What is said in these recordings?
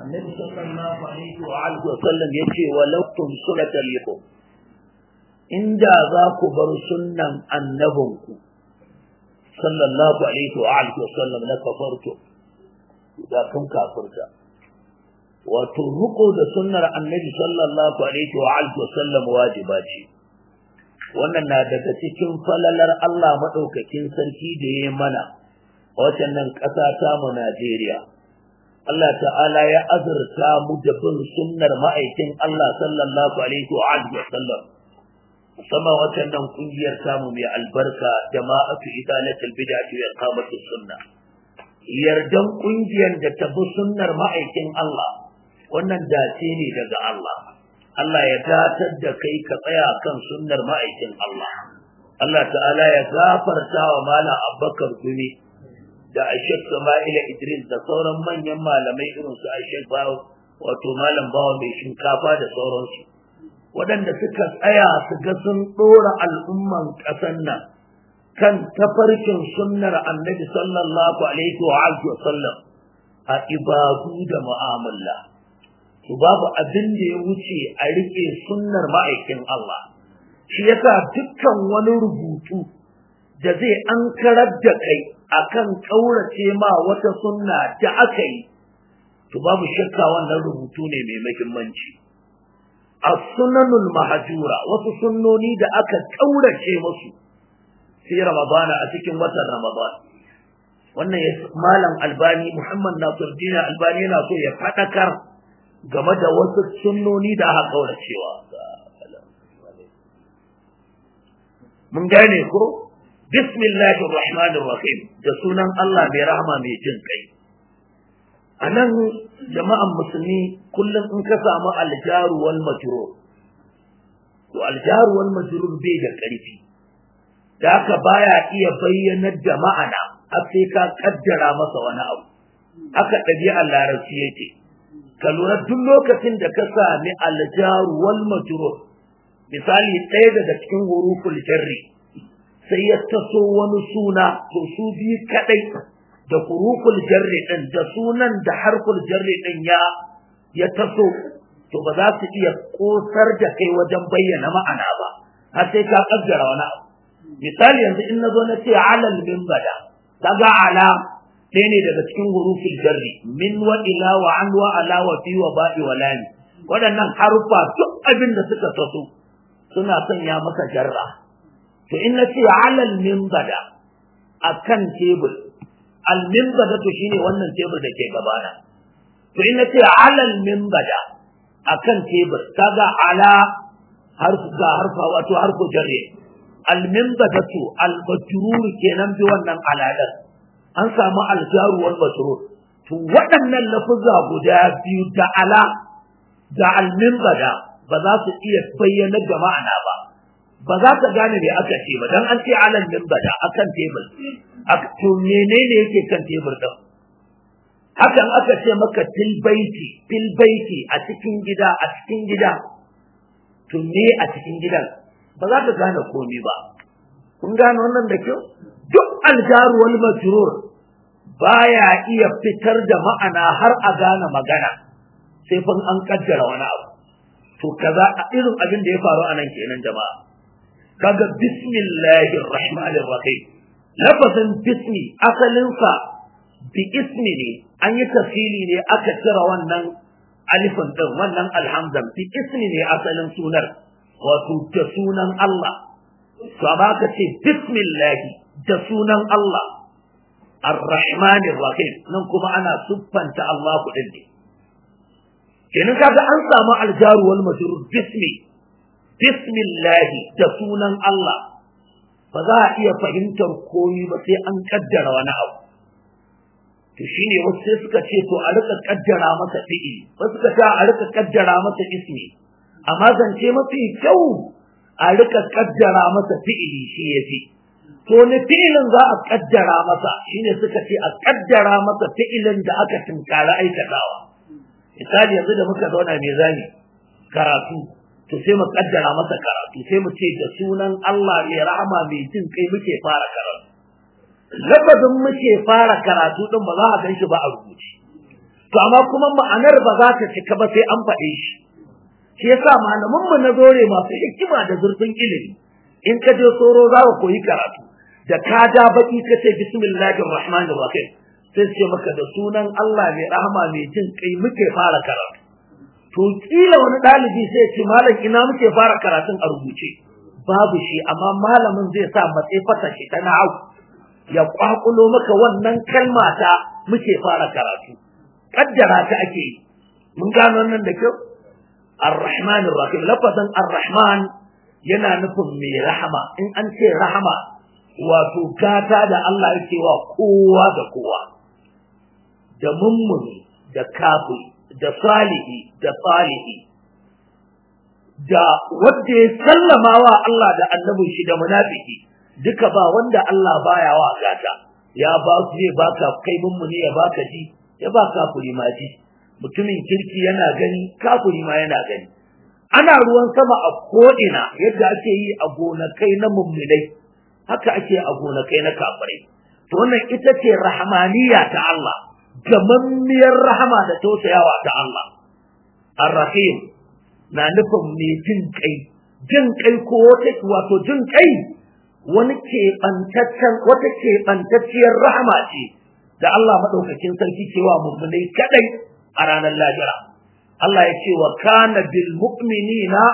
annabi sallallahu alaihi wa alihi wa sallam yace walau tumsulatan likum inda za ku bar sunnan annabinku sallallahu alaihi wa alihi wa sallam la kafartu da kun kafirta wato ruko da sunnar annabi sallallahu alaihi wa alihi wa sallam wajiba ce wannan na daga cikin falalar Allah madaukakin sarki da ya mana a wacannan ƙasa ta mu Najeriya Allah ta'ala ya azurta mu da bin sunnar ma'aikin Allah sallallahu alaihi wa alihi wa sallam musamman wacannan kungiyar samu mai albarka jama'atu idalatul bid'ati wa iqamatus sunna yardan kungiyar da ta bi sunnar ma'aikin Allah wannan dace ne daga Allah Allah ya datar da kai ka tsaya kan sunnar ma'aikin Allah Allah ta'ala ya gafarta wa malam Abubakar Gumi da Ashek Sama'ila Idris da sauran manyan malamai irin su Ashek Bawo wato malam Bawo mai shinkafa da sauransu waɗanda suka tsaya su ga sun ɗora al'umman ƙasar nan kan tafarkin sunnar annabi sallallahu alaihi wa sallam a ibadu da mu'amala to babu abin da ya wuce a rike sunnar ma'aikin Allah shi yasa dukkan wani rubutu da zai ankarar da kai akan kaurace ma wata sunna da aka yi to babu shakka wannan rubutu ne mai muhimmanci as-sunanul mahjura wasu sunnoni da aka kaurace musu sai ramadana a cikin watan ramadan wannan malam albani muhammad nasiruddin albani yana so ya fadakar game da wasu sunnoni da aka kauracewa mun gane ko bismillahir rahmanir rahim da sunan Allah mai rahama mai jin kai anan jama'an musulmi kullum in ka samu aljaru wal majrur to aljaru wal majrur bai da karfi da haka baya iya bayyanar da ma'ana har sai ka kaddara masa wani abu haka ɗabi'ar larabci yake ka lura duk lokacin da ka sami aljaru wal majrur misali ɗaya daga cikin huruful jarri sai ya taso wani suna to su biyu kadai da huruful jarri din da sunan da harful jarri din ya ya taso to ba za su iya kosar da kai wajen bayyana ma'ana ba har sai ka kaddara wani abu misali yanzu in nazo na ce alal minbada kaga ala ɗaya ne daga cikin hurufin jarri min wa ila wa an wa ala wa fi wa ba'i wa lami waɗannan harufa duk abin da suka taso suna sanya maka jarra to in na ce alal minbada akan tebur al minbada to shine wannan tebur da ke gabana to in na ce alal minbada akan tebur kaga ala harfu ga harfa wato harfu jarri al minbadatu al majrur kenan bi wannan aladar an samu aljaru wal masrur to waɗannan lafuzza guda biyu da ala da alminbada ba za su iya bayyana da ma'ana ba ba za ka gane me aka ce ba dan an ce alal minbada akan tebur to menene yake kan tebur din hakan aka ce maka til baiti til baiti a cikin gida a cikin gida to me a cikin gidan ba za ka gane komai ba kun gane wannan da kyau duk aljaru wal majrur baya iya fitar da ma'ana har a gane magana sai fa an kaddara wani abu to kaza irin abin da ya faru anan kenan jama'a kaga bismillahir rahmanir rahim lafazin bismi asalin sa bi ismi ne an yi tafsili ne aka cire wannan alifin din wannan alhamdan bi ismi ne asalin sunar wato da sunan Allah to amma ka ce bismillahi da sunan Allah ar-rahman rahim nan kuma ana siffanta Allah kudin ne kenan kaga an samu aljaru wal majrur bismi bismillahi da sunan Allah ba za a iya fahimtar komai ba sai an kaddara wani abu to shine wasu sai suka ce to a rika kaddara masa fi'ili wasu suka ce a rika kaddara masa ismi amma zance mafi kyau a rika kaddara masa fi'ili shi yafi to ne fi'ilin za a kaddara masa shine suka ce a kaddara masa fi'ilin da aka tunkara aikatawa misali yanzu da muka zauna mai zani karatu to sai mu kaddara masa karatu sai mu ce da sunan Allah mai rahama mai jin kai muke fara karatu lafazin muke fara karatu din ba za a gan shi ba a rubuce to amma kuma ma'anar ba za ta cika ba sai an faɗe shi shi yasa malaman mu na zore masu hikima da zurfin ilimi in ka je soro za ka koyi karatu da ka ja baki ka ce bismillahir rahmanir rahim sai ce maka da sunan Allah mai rahama mai jin kai muke fara karatu to kila wani dalibi sai ce malam ina muke fara karatun a rubuce babu shi amma malamin zai sa matsayi fata shi ta na'au ya kwakulo maka wannan kalma ta muke fara karatu kaddara ta ake yi mun gano nan da kyau ar-rahman ar-rahim lafazan ar-rahman yana nufin mai rahama in an ce rahama wato gata da Allah yake wa kowa da kowa da mummuni da kafiri da salihi da salihi da wanda ya sallama wa Allah da annabin shi da munafiki duka ba wanda Allah baya wa gata ya ba su zai baka kai mummuni ya baka ji ya ba kafiri ma ji mutumin kirki yana gani kafiri ma yana gani ana ruwan sama a ko'ina yadda ake yi a gonakai na mummunai haka ake a gonakai na kafirai to wannan ita ce rahmaniya ta Allah gamammiyar rahama da tausayawa ta Allah ar-rahim na nufin mai jin kai jin kai ko wata wato jin kai wani keɓantaccen wata keɓantacciyar rahama ce da Allah maɗaukakin sarki cewa mummunai kadai a ranar lahira Allah ya ce wa kana bil mu'minina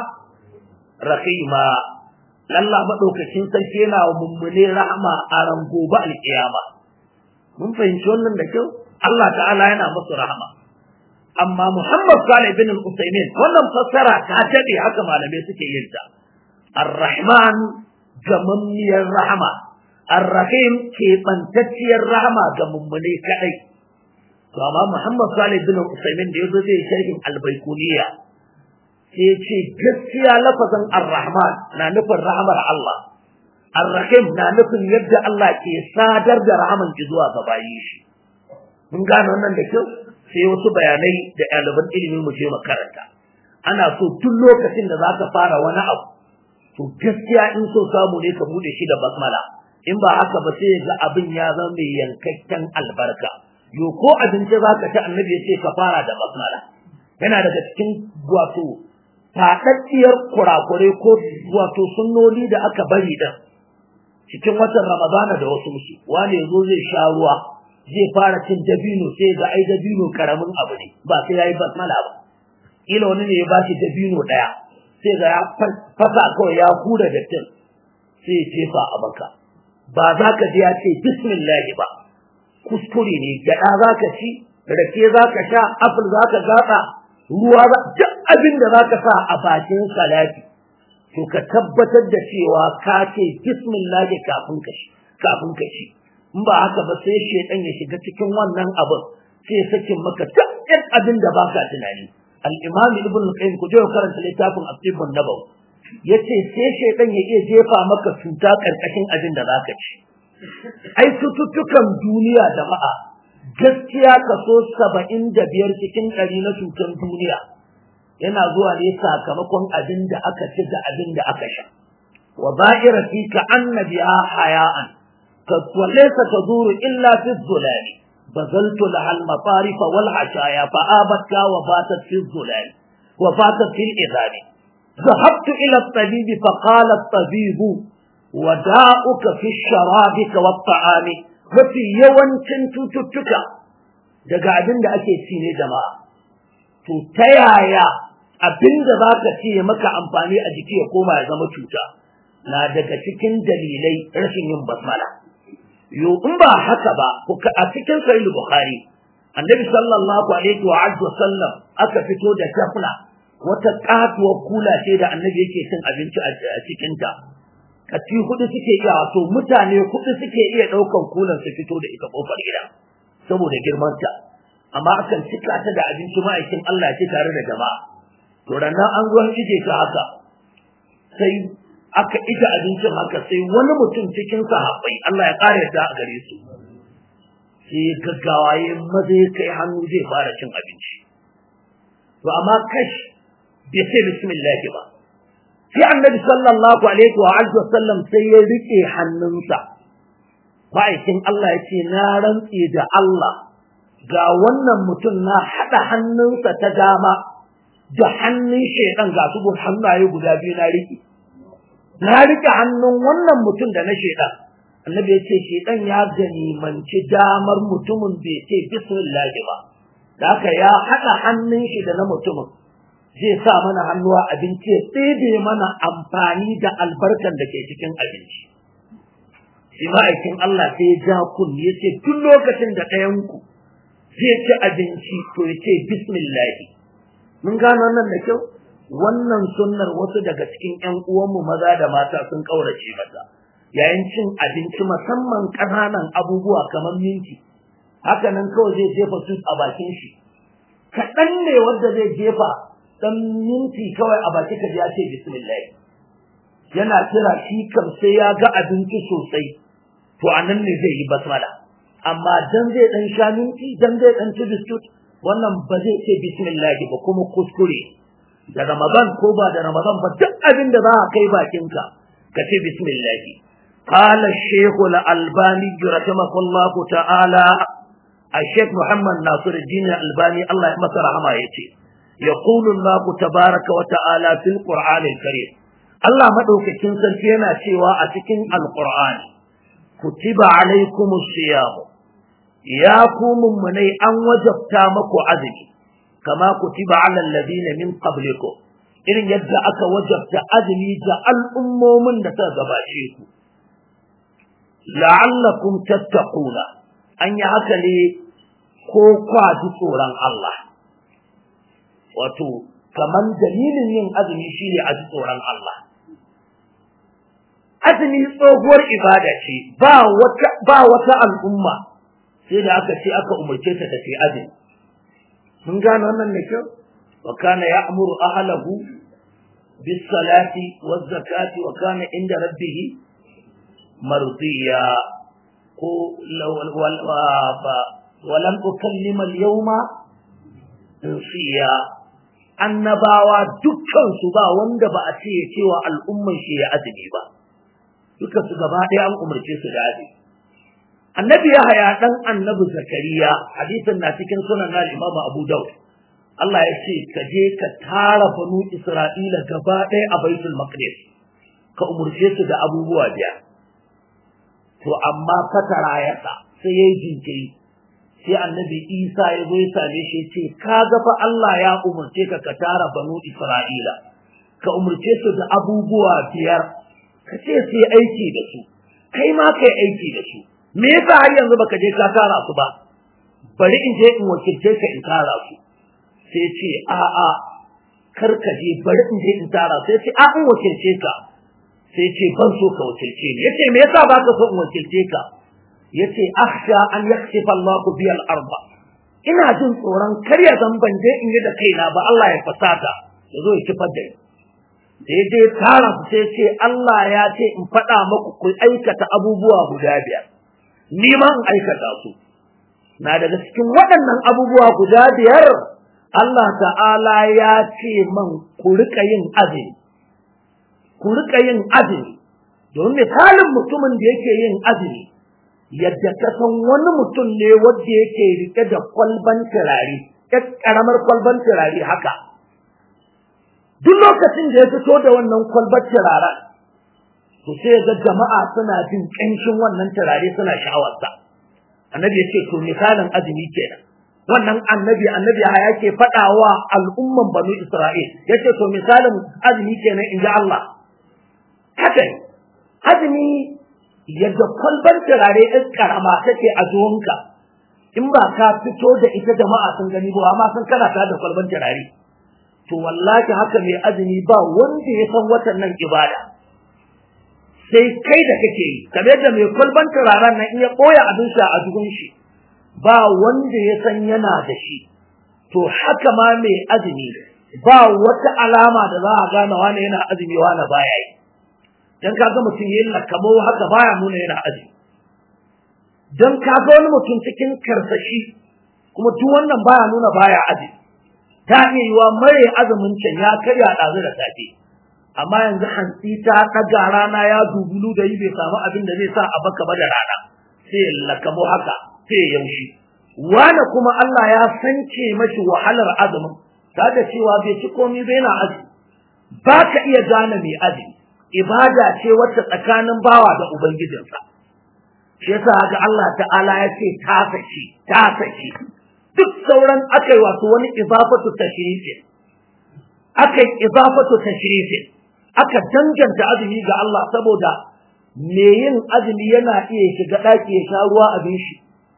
rahima Allah maɗaukakin sarki yana wa mummune rahama a ran gobe alƙiyama mun fahimci wannan da kyau Allah ta'ala yana musu rahama amma Muhammad Salih bin Al-Utsaimin wannan fassara ta dade haka malamai suke yin ta Ar-Rahman gamammiyar rahama Ar-Rahim keɓantacciyar rahama ga mummune kadai to amma Muhammad Salih bin Al-Utsaimin da yazo zai sharhin Al-Baikuniya sai ya ce gaskiya lafazin Ar-Rahman na nufin rahamar Allah Ar-Rahim na nufin yadda Allah ke sadar da rahaman ki zuwa ga bayi shi mun gane wannan da kyau sai wasu bayanai da ɗaliban ilimi mu je makaranta ana so duk lokacin da zaka fara wani abu to gaskiya in so samu ne ka bude shi da basmala in ba haka ba sai ga abin ya zama mai yankakken albarka yo ko abinci zaka ci annabi ya ce ka fara da basmala yana daga cikin wato faɗaɗɗiyar kurakure ko wato sunnoni da aka bari da cikin watan ramadana da wasu musu wani yazo zai sha ruwa zai fara cin dabino sai ga ai dabino karamin abu ne ba sai yayi basmala ba kila wani ne ya bashi dabino daya sai ga ya fasa kawai ya hura da tin sai ya jefa a baka ba za ka ji ya ce bismillah ba kuskure ne gyaɗa za ka ci rake za ka sha apple za ka gatsa ruwa duk abin da za ka sa a bakin salati to ka tabbatar da cewa ka ce bismillah kafin ka shi kafin ka ci in ba haka ba sai shedan ya shiga cikin wannan abin sai sakin maka duk ɗan abin da baka tunani al-imam ibn qayyim ku je karanta littafin at-tibbun nabawi yace sai shedan ya iya jefa maka cuta karkashin abin da zaka ci ai cututtukan duniya jama'a gaskiya kaso saba'in da biyar cikin ɗari na cutar duniya yana zuwa ne sakamakon abin da aka ci da abin da aka sha wa ba'ira fi ka annabiha haya'an وليس تدور إلا في الظلال بذلت لها المطارف والعشايا فآبتك وباتت في الظلال وباتت في الإذان ذهبت إلى الطبيب فقال الطبيب وداؤك في الشرابك والطعام وفي يوم كنت تتك daga abin da ake ci ne jama'a to ta yaya abin da za ka ci maka amfani a jiki ya koma ya zama cuta na daga cikin dalilai rashin yin basmala yo in ba haka ba a cikin sahih bukhari annabi sallallahu alaihi wa alihi wasallam aka fito da tafla wata katuwar kula ce da annabi yake cin abinci a cikin ta kaci hudu suke iya wato mutane hudu suke iya daukan kulan su fito da ita kofar gida saboda girman ta amma akan cika ta da abinci ma'aikin Allah ce tare da jama'a to ranar an zo ije ta haka sai aka ita abincin haka sai wani mutum cikin sahabbai Allah ya kare ta a gare su sai gaggawa ya maza ya kai hannu zai fara cin abinci to amma kash bai sai bismillah ba sai annabi sallallahu alaihi wa alihi wasallam sai ya rike hannunsa ma'aikin Allah ya ce na rantse da Allah ga wannan mutum na haɗa hannunsa ta dama da hannun shaidan ga su hannaye guda biyu na riƙe na riƙe hannun wannan mutum da na shaidan annabi ya ce shaidan ya ganimanci damar mutumin bai ce bismillah ba da haka ya haɗa hannun shi da na mutumin zai sa mana hannuwa abinci ya tsebe mana amfani da albarkan da ke cikin abinci shi ma'aikin Allah sai ya ja kun ya ce tun lokacin da ɗayanku zai ci abinci to ya ce bismillahi mun gano nan da kyau wannan sunnar wasu daga cikin ƴan uwanmu maza da mata sun ƙaurace mata yayin cin abinci musamman ƙananan abubuwa kamar minti haka nan kawai zai jefa su a bakin shi kaɗan ne wanda zai jefa dan minti kawai a baki ka ya ce bismillah yana kira shi kam sai ya ga abinci sosai to anan ne zai yi basmala amma dan zai dan sha minti dan zai dan ci biskut wannan ba zai ce bismillah ba kuma kuskure da ramadan ko ba da ramadan ba duk abin da za ka kai bakinka ka ce bismillah قال الشيخ الألباني رحمه الله تعالى الشيخ محمد ناصر الدين الألباني الله يمسر رحمه يتي يقول الله تبارك وتعالى في القرآن الكريم الله مدوك كنسل فينا سوى أتكن القرآن كتب عليكم الصيام يا قوم مني أن وجبتامك عزمي كما كتب على الذين من قبلكم إن يدعك وجبت عزمي جعل أمومن نتغباشيكم لعلكم تتقون أن يعكلي كوكا جسورا الله wato kaman dalilin yin azumi shine a tsoron Allah azumi tsohuwar ibada ce ba wata ba wata al'umma sai da aka ce aka umarce ta tafi azumi mun gano wannan ne kyau wa kana ya'muru ahlahu bis salati waz zakati wa kana inda rabbih mardiya ko wa lam ukallima al-yawma insiya annabawa dukkansu ba wanda ba a ce cewa al'umman shi ya azumi ba duka su gaba ɗaya an umarce su da azumi annabi ya haya dan annabi zakariya hadisin na cikin sunan na imam abu daud Allah ya ce ka je ka tara banu isra'ila gaba ɗaya a baitul maqdis ka umarce su da abubuwa biyar to amma fatara ya sa sai yayi jinkiri sai annabi isa ya zo ya same shi ce ka ga fa Allah ya umarce ka ka tara banu Isra'ila ka umarce su da abubuwa biyar ka ce su yi aiki da su kai ma kai aiki da su me yasa har yanzu baka je ka tara su ba bari in je in wakilce ka in tara su sai ce a a kar ka je bari in je in tara sai ce a in wakilce ka sai ce ban so ka wakilce ni yace me yasa baka so in wakilce ka yace akhsha an yakhsifa Allah bi al-arba ina jin tsoron kar ya zan ban je in yi da kaina ba Allah ya fasata yazo ya kifar da ni daidai tara su sai ce Allah ya ce in faɗa maku ku aikata abubuwa guda biyar ni ma in aikata su na daga cikin waɗannan abubuwa guda biyar Allah ta'ala ya ce man ku rika yin azumi ku rika yin azumi domin misalin mutumin da yake yin azumi yadda ka san wani mutum ne wanda yake rike da kwalban turare ɗan ƙaramar kwalban turare haka duk lokacin da ya fito da wannan kwalbar turaren to sai ga jama'a suna jin ƙanshin wannan turare suna sha'awarsa annabi ya ce to misalin azumi kenan wannan annabi annabi ya yake faɗawa al'umman banu isra'il ya ce to misalin azumi kenan in ji Allah haka azumi yadda kwalbar turare ɗin karama take a zuwanka in ba ka fito da ita jama'a sun gani ba amma sun kana ta da kwalbar turare to wallahi haka mai azumi ba wanda ya san watan nan ibada sai kai da kake yi kamar yadda mai kwalban turaren nan in ya ɓoye abin sha a dubun shi ba wanda ya san yana da shi to haka ma mai azumi ba wata alama da za a gane wani yana azumi wani baya yi dan kaga mutum yin lakamo haka baya nuna yana azumi dan kaga wani mutum cikin karsashi kuma duk wannan baya nuna baya azumi ta iya yiwa mare azumin can ya karya ɗazu da safe amma yanzu hantsi ta ɗaga rana ya dubulu da yi bai samu abin da zai sa a baka ba da rana sai ya lakamo haka sai ya yaushi wani kuma Allah ya sance mashi wahalar azumin ta da cewa bai ci komai bai na azumi ba ka iya gane mai azumi ibada ce wacce tsakanin bawa da ubangijinsa shi yasa ga Allah ta'ala ya ce ta sace ta sace duk sauran akai wato wani idafatu tashrifi akai idafatu tashrifi aka danganta azumi ga Allah saboda me yin azumi yana iya shiga daki ya sha ruwa abin shi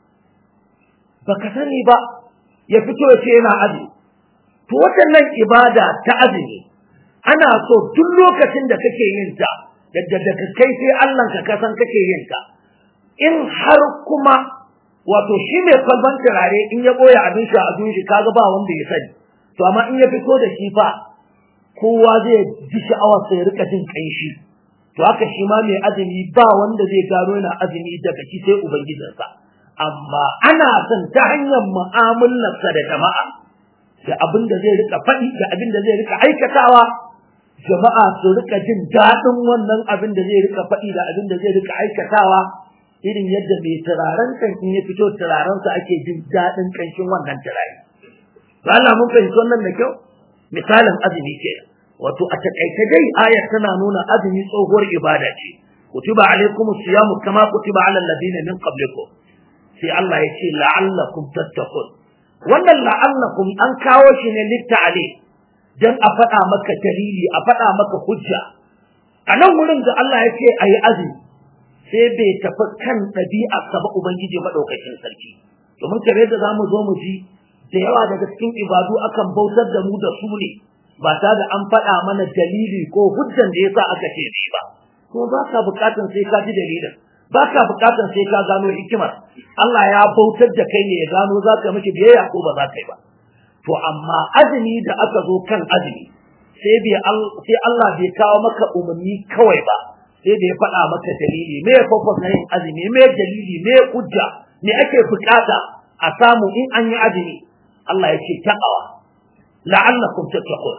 baka sani ba ya fito ya ce yana azumi to wannan ibada ta azumi ana so duk lokacin da kake yin ta da da kai sai Allah ka kasan kake yin ta in har kuma wato shi mai kwalban turare in ya boye abin shi a shi kaga ba wanda ya sani to amma in ya fito da shi fa kowa zai ji sha'awar sai rika jin kanshi to haka shi ma mai azumi ba wanda zai gano yana azumi daga shi sai ubangijinsa amma ana son ta hanyar mu'amalarsa da jama'a da abin da zai rika faɗi da abin da zai rika aikatawa jama'a su rika jin daɗin wannan abin da zai rika faɗi da abin da zai rika aikatawa irin yadda mai turaren kan in ya fito turarensa ake jin daɗin ƙanshin wannan turare. Ba Allah mun fahimci wannan da kyau? Misalin azumi ke wato a taƙaice dai ayar tana nuna azumi tsohuwar ibada ce. Kutiba alaikum siyamu kama kutiba alal ladina min qablikum. Sai Allah ya ce la'allakum tattaqun. Wannan la'allakum an kawo shi ne litta'ali dan a faɗa maka dalili a faɗa maka hujja. A nan wurin da Allah ya ce a yi azumi sai bai tafi kan ɗabi'arsa ba Ubangiji maɗaukakin sarki. Domin kare da za mu zo mu ji da yawa daga cikin ibadu akan bautar da mu da su ne ba ta da an faɗa mana dalili ko hujjan da yasa aka ce shi ba. Ko ba ka buƙatan sai ka ji dalilin. Ba ka buƙatan sai ka gano hikimar. Allah ya bautar da kai ne ya gano za ka miki biyayya ko ba za ka yi ba. To amma azumi da aka zo kan azumi sai Allah bai kawo maka umarni kawai ba. sai da ya faɗa maka dalili me ya fafas na yin azumi me dalili me hujja me ake bukata a samu in an yi azumi Allah ya ce taqawa la'allakum tattaqun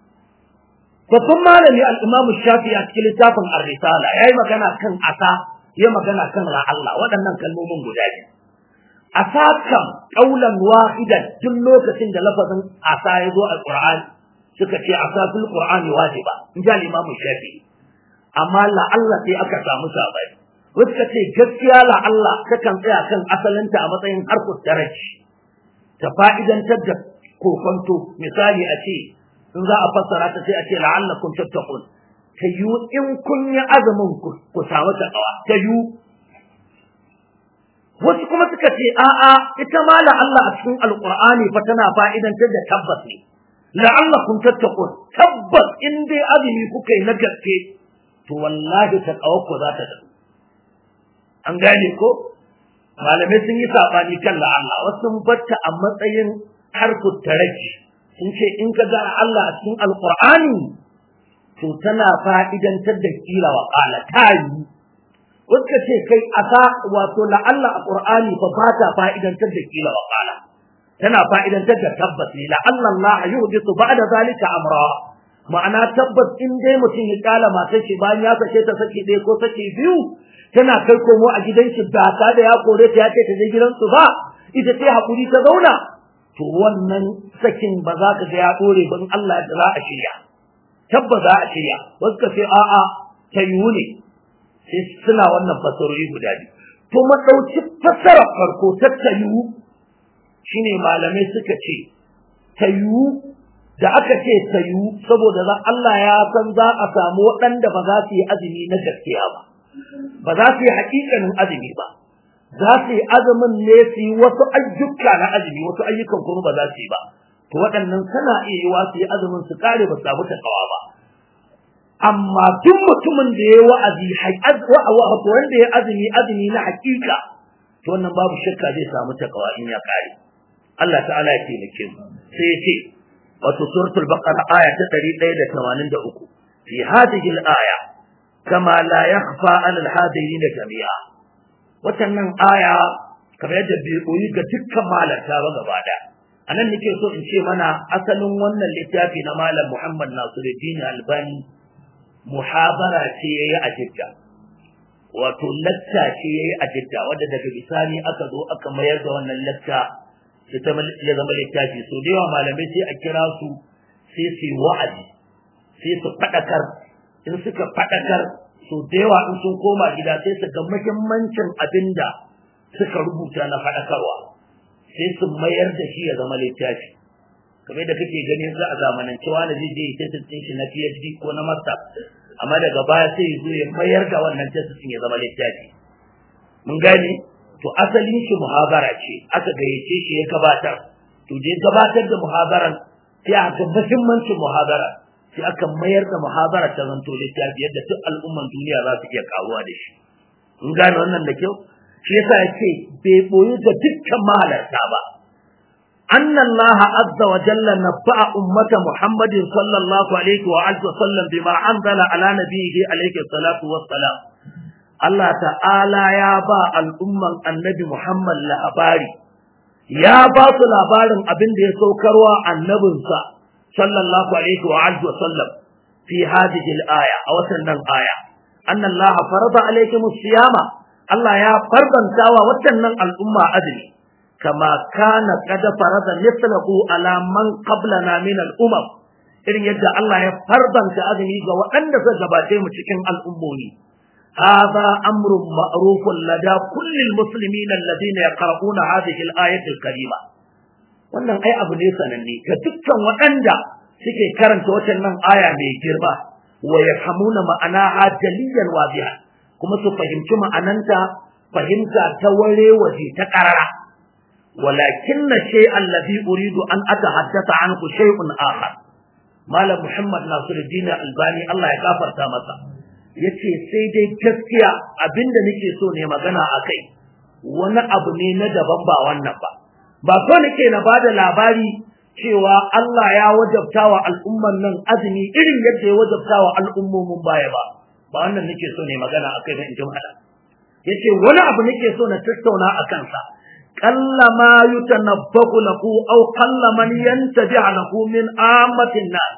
babban malami al-Imam Shafi a cikin littafin Ar-Risala yayi magana kan asa ya magana kan Allah waɗannan kalmomin guda biyu asa kam qaulan wahidan duk lokacin da lafazin asa ya zo a Qur'ani suka ce asa fil Qur'ani wajiba in ji al-Imam Shafi amma la'alla sai aka samu sabai wasu ka ce gaskiya la'alla takan tsaya kan asalinta a matsayin harkar daraji ta fa'idantar da kokonto misali a ce in za a fassara ta sai a ce la'allakum tattaqun ta yi in kun yi azumin ku samu takawa ta yi wasu kuma suka ce a'a ita ma la'alla a cikin alqur'ani fa tana fa'idantar da tabbas ne la'allakum tattaqun tabbas in dai azumi kuka yi na gaske to wallahi ta ku za ta dafu an gane ko malamai sun yi sabani kan la'alla wasu sun batta a matsayin harkut taraji sun ce in ka ga Allah a cikin alqur'ani to tana fa'idantar da kila wa qala tayi wasu ka ce kai asa wato la'alla a qur'ani fa ba ta fa'idantar da kila wa qala tana fa'idantar da tabbas ne la'alla Allah yuhdithu ba'da zalika amra ma'ana tabbas in dai mutum ya kala matar shi bayan ya sake ta saki ɗaya ko saki biyu tana kai komo a gidan shi ba ta da ya kore ta ya ce ta je gidansu ba ita ce hakuri ta zauna to wannan sakin ba za ka ga ya dore ba in Allah da za a shirya tabbas za a shirya wasu ka ce a'a ta yiwu ne sai suna wannan fasarori guda biyu to mu ɗauki fasarar farko ta ta yiwu shine malamai suka ce ta yiwu da aka ce ta yiwu saboda za Allah ya san za a samu waɗanda ba za su yi azumi na gaskiya ba ba za su yi haƙiƙanin azumi ba za su yi azumin ne su yi wasu ayyuka na azumi wasu ayyukan kuma ba za su yi ba to waɗannan suna iya yiwa su yi azumin su kare ba su samu takawa ba amma duk mutumin da ya wa'azi wato wanda ya azumi azumi na haƙiƙa to wannan babu shakka zai samu takawa in ya kare Allah ta'ala ya taimake mu sai ya ce wato suratul baqara aya ta 183 fi hadhihi al-aya kama la yakhfa 'ala al-hadirin jami'a wannan aya kamar yadda bai koyi ga dukkan malarta ba gaba da anan nake so in ce mana asalin wannan littafi na malam Muhammad Nasiruddin Albani muhabara ce yayi a Jidda wato lacca ce yayi a Jidda wanda daga bisani aka zo aka mayar da wannan lacca ya zama littafi so da yawa malamai sai a kira su sai su yi wa'azi sai su faɗakar in suka faɗakar so da yawa in sun koma gida sai su ga muhimmancin abin da suka rubuta na faɗakarwa sai su mayar da shi ya zama littafi kamar da kake ganin za a zamanance wani zai je ya tasirin shi na PhD ko na master amma daga baya sai ya zo ya mayar da wannan tasirin ya zama littafi mun gane to asalin shi muhabara ce aka gayyace shi ya gabatar to je gabatar da muhabaran sai aka muhimmancin muhabara sai aka mayar da muhabara ta zanto littafi yadda duk al'umman duniya za su iya karuwa da shi mun gane wannan da kyau shi yasa yake bai boyu da dukkan mahalarta ba أن الله عز وجل نبأ أمة محمد صلى الله عليه وآله وسلم بما أنزل على نبيه عليه الصلاة والسلام الله تعالى يا با الأمة النبي محمد لأباري يا با لابار أبن دي سوكروا النبي صلى الله عليه وآله وسلم في هذه الآية أو سنن آية أن الله فرض عليكم الصيام الله يا فرضا تاوى وتنن الأمة أدري كما كان قد فرض مثله على من قبلنا من الأمم irin yadda Allah ya farbanta azumi ga waɗanda suka gabace mu cikin al'ummomi hadha amrun ma'rufun lada kullil muslimin alladhina yaqra'una hadhihi al-ayati al-karima wannan ai abu ne sananne ga dukkan waɗanda suke karanta wannan aya mai girma wa yafhamuna ma'ana jaliyan wadiha kuma su fahimci ma'ananta fahimta ta ware waje ta karara ولكن الشيء الذي أريد أن أتحدث عنه شيء آخر مال محمد ناصر الدين الباني الله يغفر تامسا yace sai dai gaskiya abinda nake so ne magana akai wani abu ne na daban ba wannan ba ba so nake na bada labari cewa Allah ya wajabtawa al'umman nan azumi irin yadda ya wajabtawa al'ummomin baya ba ba wannan nake so ne magana akai ba in jama'a yace wani abu nake so na tattauna akan sa قل ما يتنبأ له أو قل من ينتبع له من عامة الناس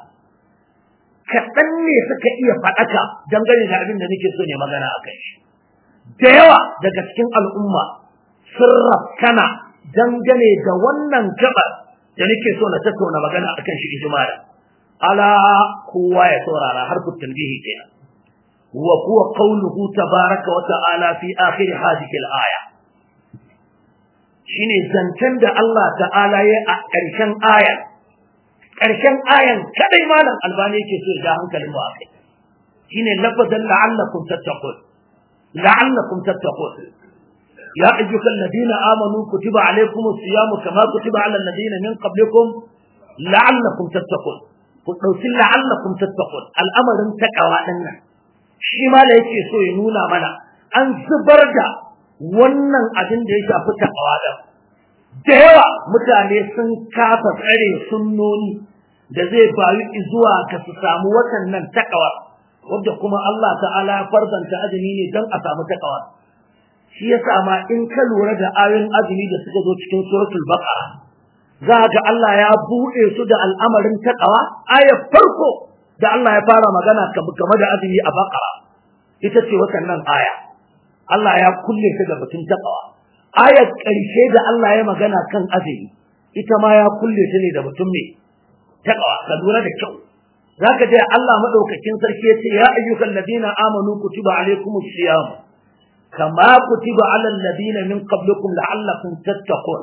kaɗan ne suka iya faɗaka dangane da abin da nake so ne magana a kai da yawa daga cikin al'umma sun rafkana dangane da wannan gabar da nake so na tattauna magana a kan shi ijmala ala kowa ya saurara har ku tanbihi kenan wa huwa qawluhu tabaraka wa ta'ala fi akhir hadhihi al-aya shine zancen da Allah ta'ala ya a ƙarshen aya ƙarshen ayan kadai malam albani yake so ya hankalin mu akai shine lafazan la'allakum tattaqun la'allakum tattaqun ya ayyuhal ladina amanu kutiba alaykumus siyam kama kutiba alal ladina min qablikum la'allakum tattaqun ku dauki la'allakum tattaqun al'amarin takawa din nan shi ma da yake so ya nuna mana an zubar da wannan abin da ya shafi takawa da da yawa mutane sun kafa tsare sunnoni da zai bayu zuwa ka su samu watannan takawa wadda kuma Allah ta'ala ya farzanta azumi ne don a samu takawa shi yasa ma in ka lura da ayoyin azumi da suka zo cikin suratul baqara za ga Allah ya buɗe su da al'amarin takawa ayar farko da Allah ya fara magana game da azumi a baqara ita ce watannan aya Allah ya kulle ta da batun takawa ayar ƙarshe da Allah ya magana kan azumi ita ma ya kulle ta ne da batun me takawa ka lura da kyau zaka je Allah madaukakin sarki yace ya ayyukan ladina amanu kutiba alaykumus siyam kama kutiba alal ladina min qablikum la'allakum tattaqun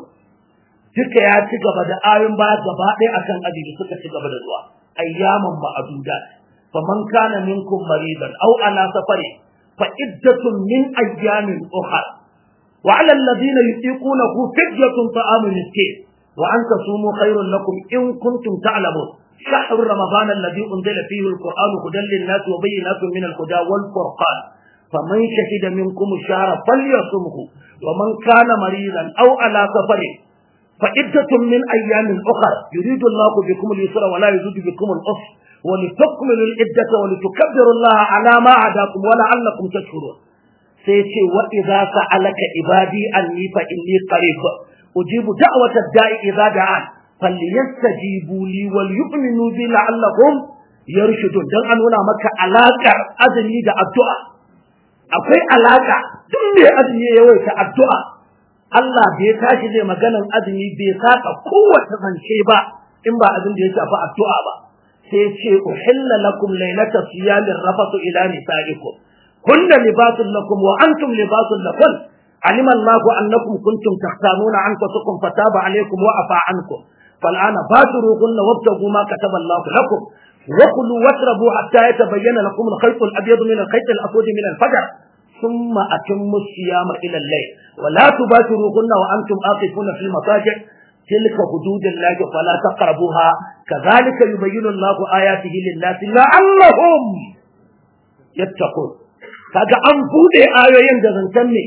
duka ya ci gaba da ayoyin baya gaba ɗaya akan azumi suka ci gaba da zuwa ayyaman ma'adudat faman kana minkum maridan aw ala safarin فعدة من أيام أخرى وعلى الذين يطيقونه فدية طعام مسكين وأن تصوموا خير لكم إن كنتم تعلمون شهر رمضان الذي أنزل فيه القرآن هدى للناس وبينات من الهدى والفرقان فمن شهد منكم الشهر فليصمه ومن كان مريضا أو على سفر فعدة من أيام أخرى يريد الله بكم اليسر ولا يريد بكم العسر ولتكملوا العدة ولتكبروا الله على ما عداكم ولعلكم تشكرون سيتي وإذا سألك عبادي أني فإني قريب أجيب دعوة الداء إذا دعان فليستجيبوا لي وليؤمنوا بي لعلهم يرشدون دان أنونا مكة علاقة أذني دا الدعاء akwai alaka duk mai azumi ya yawaita addu'a Allah bai tashi zai maganan azumi bai saka kowace zance ba in ba abin da ya shafi addu'a ba sai ce uhilla lakum laylata siyamir rafatu ila nisaikum kunna libasun lakum wa antum libasun lakum علم الله أنكم كنتم تختارون أنفسكم فتاب عليكم وعفى عنكم فالآن بادروهن وابتغوا ما كتب الله لكم وكلوا واشربوا حتى يتبين لكم الخيط الأبيض من الخيط الأسود من الفجر ثم أتموا الصيام إلى الليل ولا تباشروهن وأنتم آقفون في المضاجع تلك حدود الله فلا تقربوها كذلك يبين الله آياته للناس لعلهم يتقون kaga an bude ayoyin da zancen ne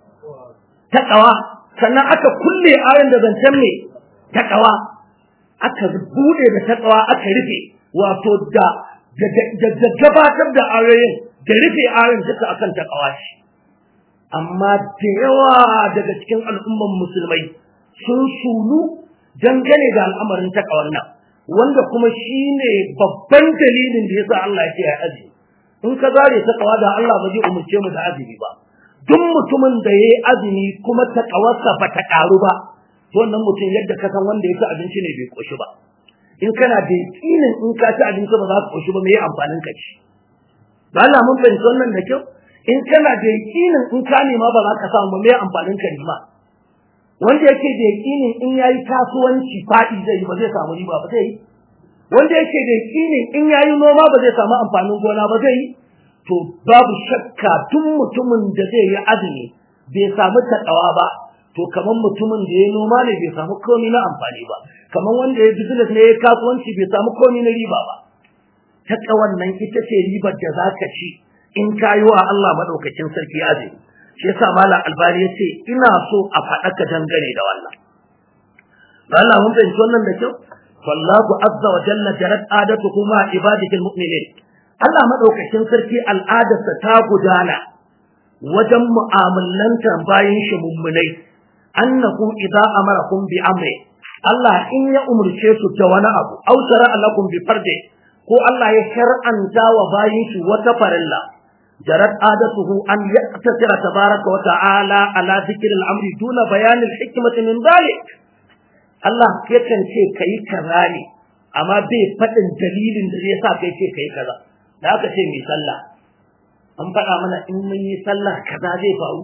taqwa sannan aka kulle ayoyin da zancen ne taqwa aka bude da taqwa aka rufe wato da da gabatar da ayoyin da rufe ayoyin duka akan taqwa shi amma da yawa daga cikin al'umman musulmai sun sulu dangane da al'amarin takawar nan wanda kuma shine babban dalilin da yasa Allah ya ce ya azumi in ka zare takawa da Allah ba zai umurce mu da azumi ba duk mutumin da yayi azumi kuma takawarsa ba ta karu ba to wannan mutum yadda ka san wanda ya ci abinci ne bai koshi ba in kana da yakinin in ka ci abinci ba za ka koshi ba me amfanin ka ci ba Allah mun fahimci wannan da kyau in kana da yakinin in ka nema ba za ka samu me amfanin ka nema wanda yake da yakinin in yayi kasuwanci fadi zai ba zai samu riba ba zai yi wanda yake da yakinin in yayi noma ba zai samu amfanin gona ba zai yi to babu shakka tun mutumin da zai yi azumi bai samu takawa ba to kaman mutumin da ya noma ne bai samu komai na amfani ba kaman wanda ya business ne ya kasuwanci bai samu komai na riba ba takawan nan ita ce ribar da zaka ci in kayi wa Allah madaukakin sarki azumi shi yasa malam albani yace ina so a faɗa ka dangane da wannan Allah mun fahimci wannan da kyau wallahu azza wa jalla jarat adatuhu ma ibadihi almu'minin Allah madaukakin sarki al'adarsa ta gudana wajen mu'amalantar bayan shi mummunai annahu idza amarakum bi amri Allah in ya umurce su da wani abu aw shara'a lakum bi farde ko Allah ya shar'anta wa bayin shi wata farilla jarat adatuhu an yaqtasira tabaraka wa ta'ala ala dhikri al-amri duna bayan al-hikmati min dhalik Allah yakan ce kai kaza ne amma bai faɗin dalilin da zai sa kai ce kai kaza da aka ce mai sallah an faɗa mana in mun yi sallah kaza zai faru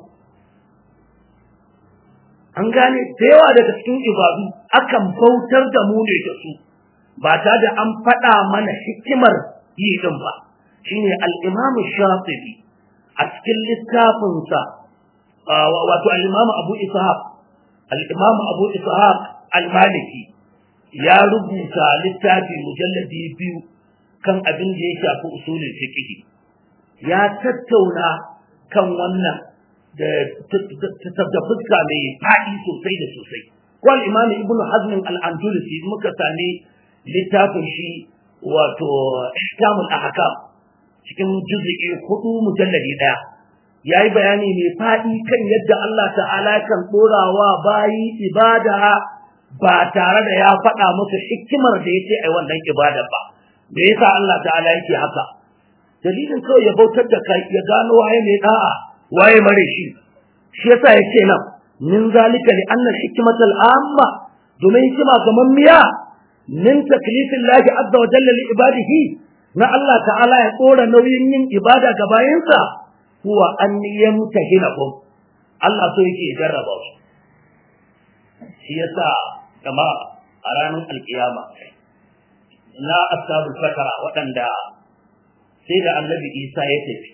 an gane da yawa daga cikin ibadu akan bautar da mu ne da su ba ta da an faɗa mana hikimar yi din ba shine al-Imam Shafi'i a cikin littafinsa wato al-Imam Abu Ishaq al-Imam Abu Ishaq al-Maliki ya rubuta littafi mujalladi biyu kan abin da ya shafi usulul fiqh ya tattauna kan wannan da da fuska mai faɗi sosai da sosai ko al-Imam Ibn Hazm al-Andalusi muka sami littafin shi wato Ihkamul Ahkam cikin juz'i hudu mujalladi daya yayi bayani mai faɗi kan yadda Allah ta'ala kan dorawa bayi ibada ba tare da ya faɗa musu hikimar da yake ai wannan ibada ba me yasa Allah ta'ala yake haka dalilin kawai ya bautar da kai ya gano waye mai da'a waye mare shi shi yasa yake nan min zalika li anna hikmatal amma domin hikima kaman miya min taklifillahi azza wa jalla li ibadihi na Allah ta'ala ya tsora nauyin yin ibada ga bayinsa huwa an yamtahinakum Allah so yake jarraba su shi yasa kama a ranar alkiyama na ashabul fatara waɗanda sai da annabi Isa ya tafi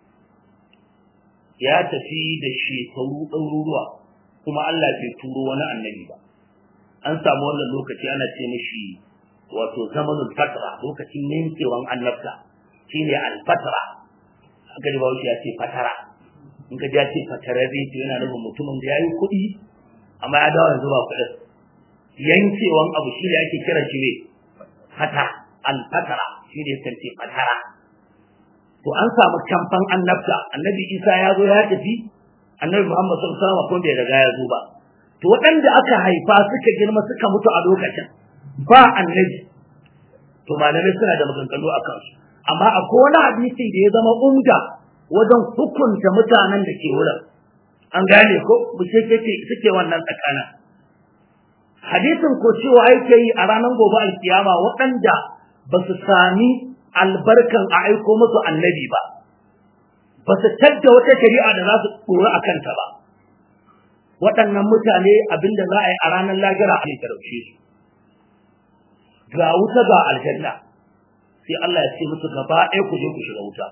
ya tafi da shekaru ɗaruruwa kuma Allah bai turo wani annabi ba an samu wannan lokaci ana ce mishi wato zamanul fatra lokacin yankewan annabta shine al-fatra aka ji bawo ya ce fatara in ka ja ce fatara zai ce yana nufin mutumin da yayi kuɗi amma ya dawo yanzu ba kuɗin yankewan abu shi ne ake kira shi ne fata al-fatra shi ne kan ce fatara to an samu kamfan annabta annabi Isa ya zo ya tafi annabi Muhammad sallallahu alaihi wasallam ko bai riga ya zo ba to waɗanda aka haifa suka girma suka mutu a lokacin ba annabi to malamai suna da maganganu a kansu amma akwai wani hadisi da ya zama umda wajen hukunta mutanen da ke wurin an gane ko bushashe suke wannan tsakanin hadisin ko cewa yake yi a ranar gobe alkiyama waɗanda ba su sami albarkan a aiko musu annabi ba ba su tadda wata shari'a da za su tsoro a kanta ba waɗannan mutane abinda za a yi a ranar lahira a talauce su ga wuta ga aljanna sai Allah ya ce musu gaba ɗaya ku je ku shiga wuta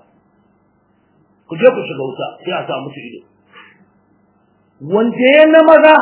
ku je ku shiga wuta sai a sa musu ido wanda ya na maza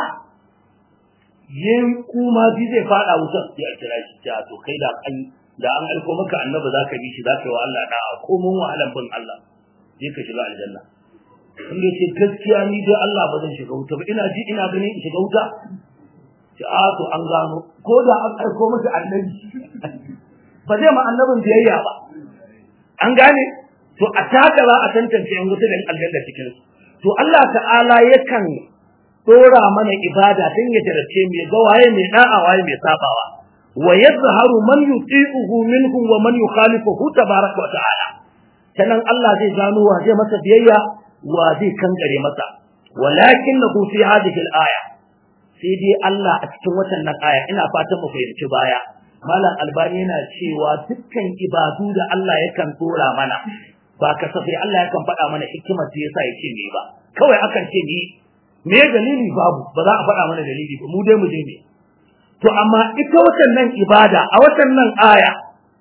yin kuma bi zai fada wutar sai a kira shi ta to kai da an da an aiko maka annabi zaka bi shi zaka yi wa Allah da'a ko mun wahalan bin Allah sai ka shiga aljanna in ya ce gaskiya ni dai Allah ba zan shiga wuta ba ina ji ina ganin in shiga wuta ce a to an gano ko da an aiko maka annabi ba zai ma annabin biyayya ba an gane to a taka za a tantance yan wuta da aljanna cikin su to Allah ta'ala yakan dora mana ibada dan ya jarace mai ga waye mai da'a waye mai sabawa wa yadhharu man yuti'uhu minhum wa man yukhalifuhu tabaraka wa ta'ala sanan Allah zai gano wa zai masa biyayya wa zai kankare masa walakinahu fi hadhihi al-aya sai dai Allah a cikin watan nan aya ina fatan mu fahimci baya malam albani yana cewa dukkan ibadu da Allah yakan dora mana ba kasafai Allah yakan faɗa mana hikimar da yasa yake ne ba kawai akan ce ni me dalili babu ba za a faɗa mana dalili ba mu dai mu je ne to amma ita watan nan ibada a watan nan aya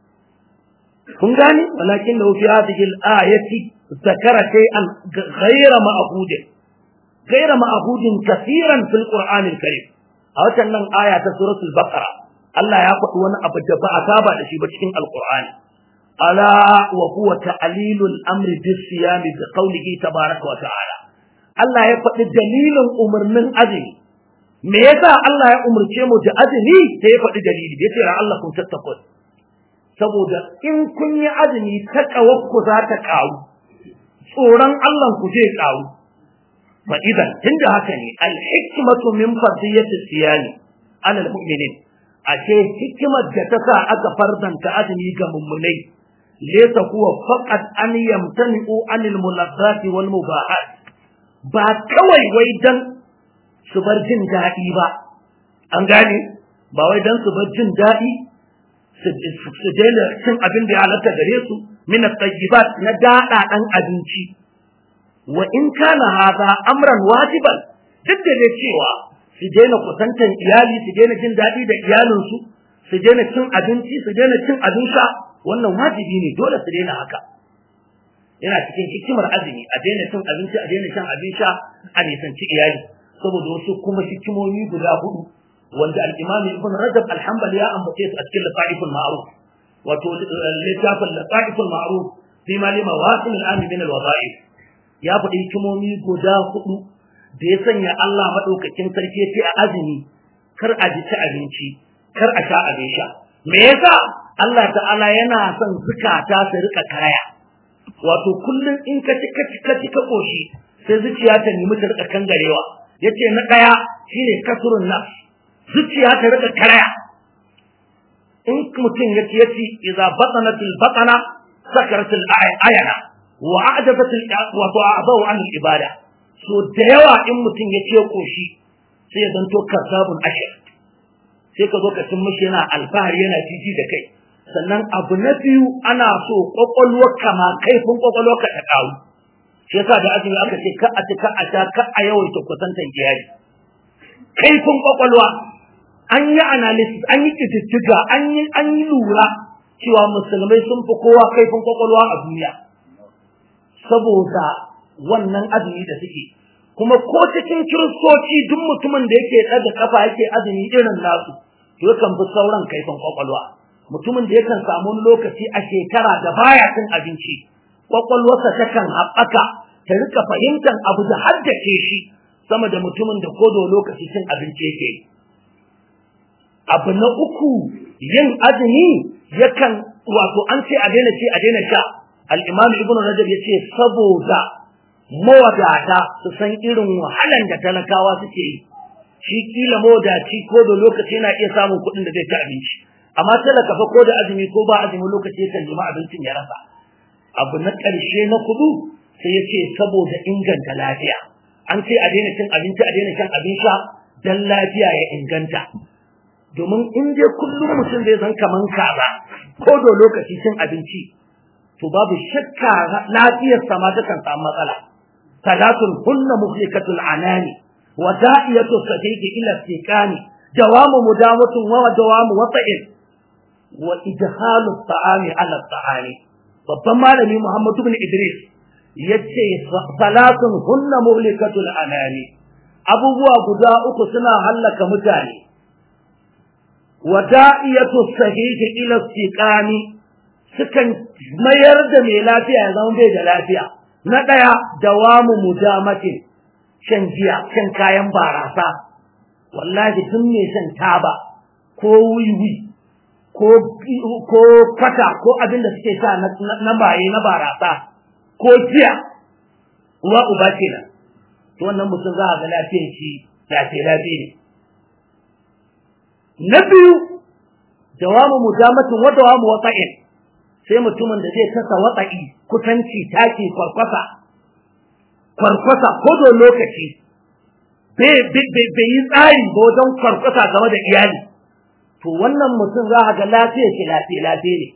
kun gane walakin lahu fi hadhihi al-ayati zakara shay'an ghayra ma'hud ghayra ma'hud kaseeran fil qur'an al-karim a watan nan aya ta suratul baqara Allah ya faɗi wani abu da ba a saba da shi ba cikin alqur'ani ala wa huwa ta'lilul amri bis-siyam bi qawlihi tabaaraka wa ta'ala Allah ya faɗi dalilin umarnin azumi me yasa Allah ya umarce mu da azumi sai ya faɗi dalili yace ra Allah kun tattaqun saboda in kun yi azumi ta ku za ta karu tsoron Allah ku zai karu fa idan tunda haka ne al hikmatu min fardiyati siyami ala al mu'minin ashe hikimar da ta sa aka fardanta azumi ga mummunai laysa huwa faqat an yamtani'u anil mulazzati wal mubahat ba kawai wai dan su bar jin daɗi ba an gane ba wai dan su bar jin daɗi su daina cin abin da ya halatta gare su min at-tayyibat na daɗa ɗan abinci wa in kana hadha amran wajiban duk da cewa su daina kusantan iyali su daina jin daɗi da iyalinsu su daina cin abinci su daina cin abin sha wannan wajibi ne dole su daina haka yana cikin hikimar azumi a daina cin abinci a daina shan abin sha a nisanci iyali saboda wasu kuma hikimomi guda hudu wanda al-Imam Ibn Rajab al-Hanbali ya ambace su a cikin Lataiful Ma'ruf wato littafin Lataiful Ma'ruf fi ma lima wasil al-ami min al-wada'if ya faɗi hikimomi guda hudu da ya sanya Allah madaukakin sarki ce a azumi kar a ji ci abinci kar a sha abin sha me yasa Allah ta'ala yana son zukata su rika kaya wato kullum in ka ci ka ci ka ci ka koshi sai zuciya ta nemi ta rika kangarewa yace na daya shine kasrun nafs zuciya ta rika karaya in mutum yace yace idza batanatil batana sakaratil ayana wa a'jabatil wa ta'abahu an ibada so da yawa in mutum yace koshi sai ya zanto kasabun ashir sai ka zo ka cin mishi yana alfahari yana jiji da kai sannan abu na biyu ana so kwakwalwarka ma kaifin kwakwalwarka ta karu shi yasa da azumi aka ce ka a ci ka a sha ka a yawaita kusantan iyali kaifin kwakwalwa an yi analysis an yi ƙididdiga an yi an yi lura cewa musulmai sun fi kowa kaifin kwakwalwa a duniya saboda wannan azumi da suke kuma ko cikin kiristoci duk mutumin da yake ɗaga kafa yake azumi irin nasu to yakan fi sauran kaifin kwakwalwa mutumin da yakan samu lokaci a shekara da baya cin abinci kwakwalwarsa takan haɓaka ta rika fahimtar abu da haddace shi sama da mutumin da kodo lokaci cin abinci yake abu na uku yin azumi yakan wato an ce a daina ce a daina sha al-imam ibn rajab yace saboda mawadata su san irin wahalan da talakawa suke yi shi kila mawadaci ko da lokaci yana iya samun kuɗin da zai ci abinci amma talaka fa ko da azumi ko ba azumi lokaci yakan nemi abincin ya rasa abu na ƙarshe na kudu sai ya ce saboda inganta lafiya an ce a daina cin abinci a daina shan abin sha dan lafiya ya inganta domin in dai kullum mutum zai san kaman kaza ko da lokaci cin abinci to babu shakka lafiyar sa ma ta kan samu matsala salatun hunna muhlikatul anani wa da'iyatu sadiqi ila istiqani dawamu mudamatun wa dawamu wata'in wa idhalu ta'ami ala ta'ani babban malami Muhammad ibn Idris yace salatun hunna muhlikatul anani abubuwa guda uku suna hallaka mutane wada'iyatu sahihi ila istiqani sukan mayar da mai lafiya ya zama bai da lafiya na daya dawamu mujamatin shan giya shan kayan barasa wallahi tun mai shan taba ko wiwi ko ko kwata ko abin da suke sa na baye na barasa ko giya uwa uba kenan to wannan mutum za a ga lafiyar shi lafiya lafiya ne na biyu dawamu mujamatin wa dawamu wata'in sai mutumin da zai kasa watsa'i kusanci taki kwarkwasa kwarkwasa ko da lokaci bai yi tsari ba wajen kwarkwasa game da iyali to wannan mutum za a ga lafiyar shi lafiya lafiya ne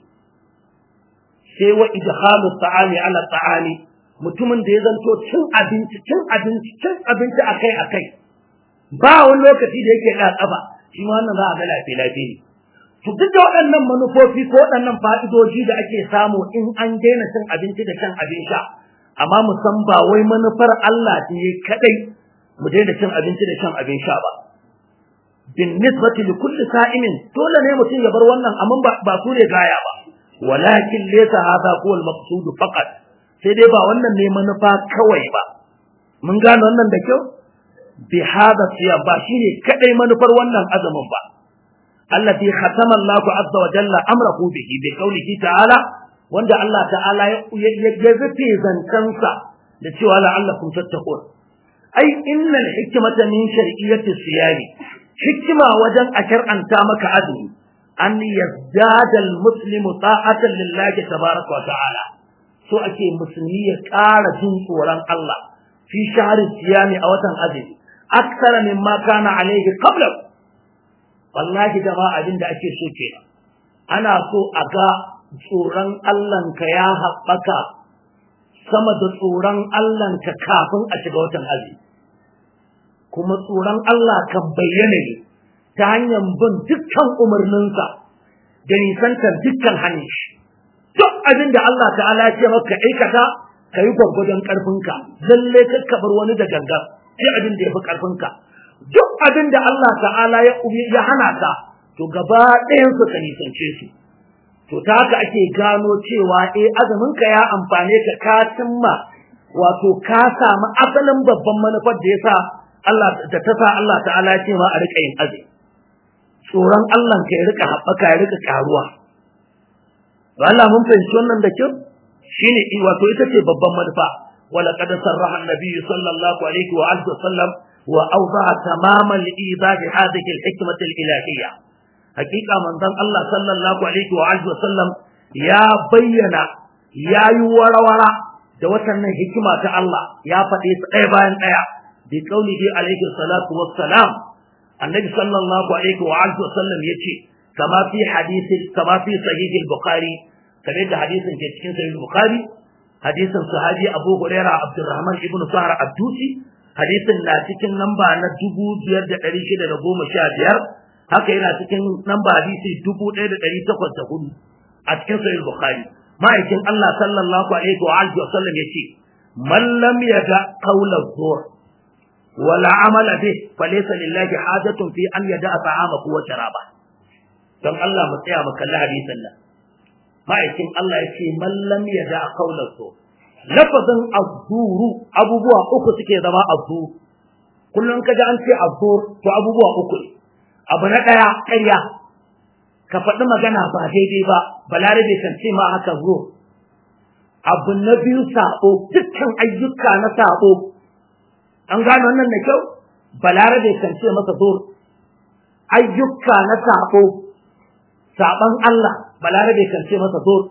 sai wa idhalu ta'ami ala ta'ami mutumin da ya zanto cin abinci cin abinci cin abinci akai akai ba wani lokaci da yake da tsafa shi ma wannan za a ga lafiya lafiya ne to duk da waɗannan manufofi ko waɗannan fa'idoji da ake samu in an daina cin abinci da shan abin sha amma mu san ba wai manufar Allah ce kadai mu daina cin abinci da shan abin sha ba bin nisbati li kulli sa'imin dole ne mutum ya bar wannan amma ba su ne gaya ba walakin laysa hadha huwa al-maqsud faqat sai dai ba wannan ne manufa kawai ba mun gane wannan da kyau bi hada siyam ba shine kadai manufar wannan azumin ba allati khatama Allahu azza wa jalla amrahu bihi bi qawlihi ta'ala wanda Allah ta'ala ya rufe zancansa da cewa la'allakum tattaqun ai innal hikmata min shar'iyyati siyami hikima wajen a shar'anta maka azumi an yazdada al-muslimu ta'atan lillahi tabaaraka wa ta'ala so ake musulmi ya ƙara jin tsoron Allah fi shahri siyami a watan azumi aksara mimma kana alayhi qabla wallahi jama'a abin da ake so ke ana so a ga tsoron Allahnka ya haɓaka sama da tsoron Allahnka kafin a shiga watan azumi kuma tsoron Allah kan bayyana ne ta hanyar bin dukkan umarninsa da nisantar dukkan hannun shi duk abin da Allah ta'ala ce maka aikata ka yi gwargwadon ƙarfinka lalle ka bar wani da gangan sai abin da ya fi ƙarfinka duk abin da Allah ta'ala ya ya hana ka to gaba ɗayan su ka nisance su to ta haka ake gano cewa eh azumin ka ya amfane ka ka cimma wato ka samu asalin babban manufar da yasa Allah da ta sa Allah ta'ala ya ce ma a rika yin azumi tsoron Allah ka ya rika haɓaka ya rika karuwa ba Allah mun fahimci wannan da kyau shine wato ita ce babban manufa wala qad sarraha an-nabi sallallahu alaihi wa alihi wa sallam وأوضع تمام الإيضاح هذه الحكمة الإلهية حقيقة من ذن الله صلى الله عليه وآله وسلم يا بينا يا يورا ورا da watannan hikima ta Allah ya faɗi su ɗaya bayan ɗaya bi qaulihi alaihi salatu wassalam annabi sallallahu alaihi wa alihi wasallam yace kama fi hadisi kama fi sahih al-bukhari kamar da hadisin ke cikin sahih al-bukhari hadisin sahabi Abu Hurairah Abdurrahman ibn Sa'ar Abdusi hadisin na cikin namba na dubu biyar da ɗari shida da goma sha biyar haka yana cikin namba hadisi dubu ɗaya da ɗari takwas da hudu a cikin sahih bukhari ma'aikin Allah sallallahu alaihi wa alihi wa sallam yace man lam yada qawla zur wala amala bih falaysa lillahi hajatun fi an yada ta'amahu wa sharaba dan Allah mu tsaya mu kalli hadisin nan ma'aikin Allah yace man lam yada qawla zur lafazin azzuru abubuwa uku suke zama azzur kullum ka ji an ce azzur to abubuwa uku ne abu na ɗaya ƙarya ka faɗi magana ba daidai ba balarabe kan ce ma haka zo abu na biyu saɓo dukkan ayyuka na saɓo an gano wannan da kyau balarabe kan ce masa zo ayyuka na saɓo saɓon Allah balarabe kan ce masa zo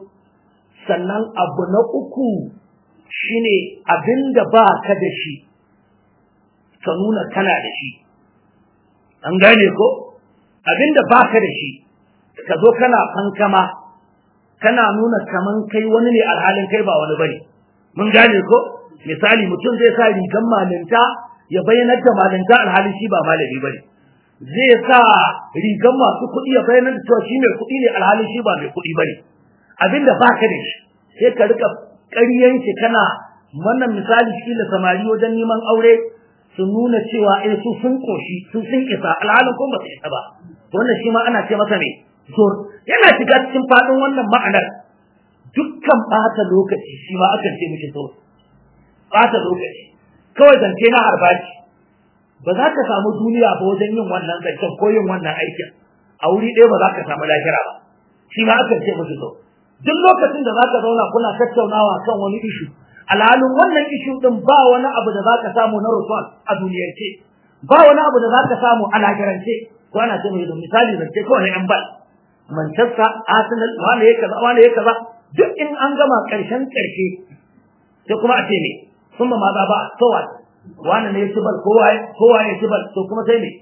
sannan abu na uku shine abinda ba ka da shi ka nuna kana da shi an gane ko abinda baka da shi ka zo kana fankama kana nuna kaman kai wani ne alhalin kai ba wani bane mun gane ko misali mutum zai sa rigan malinta ya bayyanar da malinta alhalin shi ba malami bane zai sa rigan masu kuɗi ya bayyanar da cewa shi mai kuɗi ne alhalin shi ba mai kuɗi bane abinda baka da shi sai ka rika ƙaryan shi kana wannan misali shi da samari wajen neman aure su nuna cewa eh su sun koshi su sun isa alhalin kuma ba su isa ba wannan shi ma ana ce masa ne zur yana shiga cikin fadin wannan ma'anar dukkan bata lokaci shi ma akan ce mishi zur bata lokaci kawai zance na harbaci ba za ka samu duniya ba wajen yin wannan zancen ko yin wannan aikin a wuri ɗaya ba za ka samu lahira ba shi ma akan ce mishi zur duk lokacin da za ka zauna kuna tattaunawa kan wani ishu alhalin wannan ishu din ba wani abu da za ka samu na rusul a duniyarce ba wani abu da za ka samu a lahirance ko ana ce mai misali zance kawai yan bal Manchester Arsenal wani ya kaza wani ya kaza duk in an gama karshen karshe sai kuma a ce ne sun ma maza ba so what wani ne ya ci bal kowa kowa ya ci bal to kuma sai ne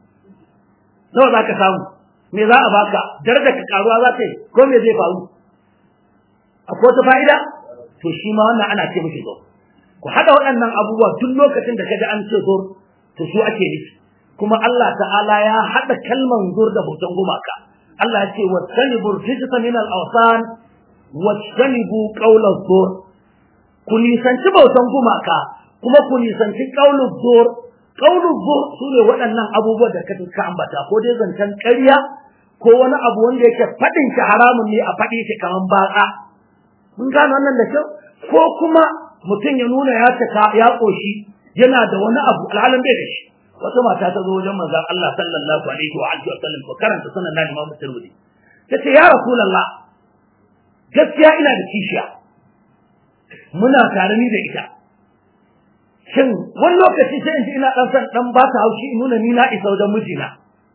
nawa za ka samu me za a baka darajar ka karuwa za ta yi ko me zai faru akwai wata fa'ida to shi ma wannan ana ce mishi zo ku haɗa waɗannan abubuwa duk lokacin da ka ji an ce zo to su ake nufi kuma Allah ta'ala ya haɗa kalman zur da hoton gumaka Allah ya ce wattanibu rijsa min al-awsan wattanibu qawla zur ku nisanci bautan gumaka kuma ku nisanci qawlu zur qawlu zur sune waɗannan abubuwa da ka ambata ko dai zancen ƙarya ko wani abu wanda yake faɗin shi haramun ne a faɗi shi kaman baka mun gane wannan da kyau ko kuma mutum ya nuna ya taka ya koshi yana da wani abu alhalin bai da shi wata mata ta zo wajen manzon Allah sallallahu alaihi wa alihi wa sallam ko karanta sunan nan Imam Tirmidhi tace ya Rasulullah gaskiya ina da kishiya muna tare ni da ita shin wani lokaci sai in ji ina dan san dan ba ta haushi in nuna ni na isa wajen mijina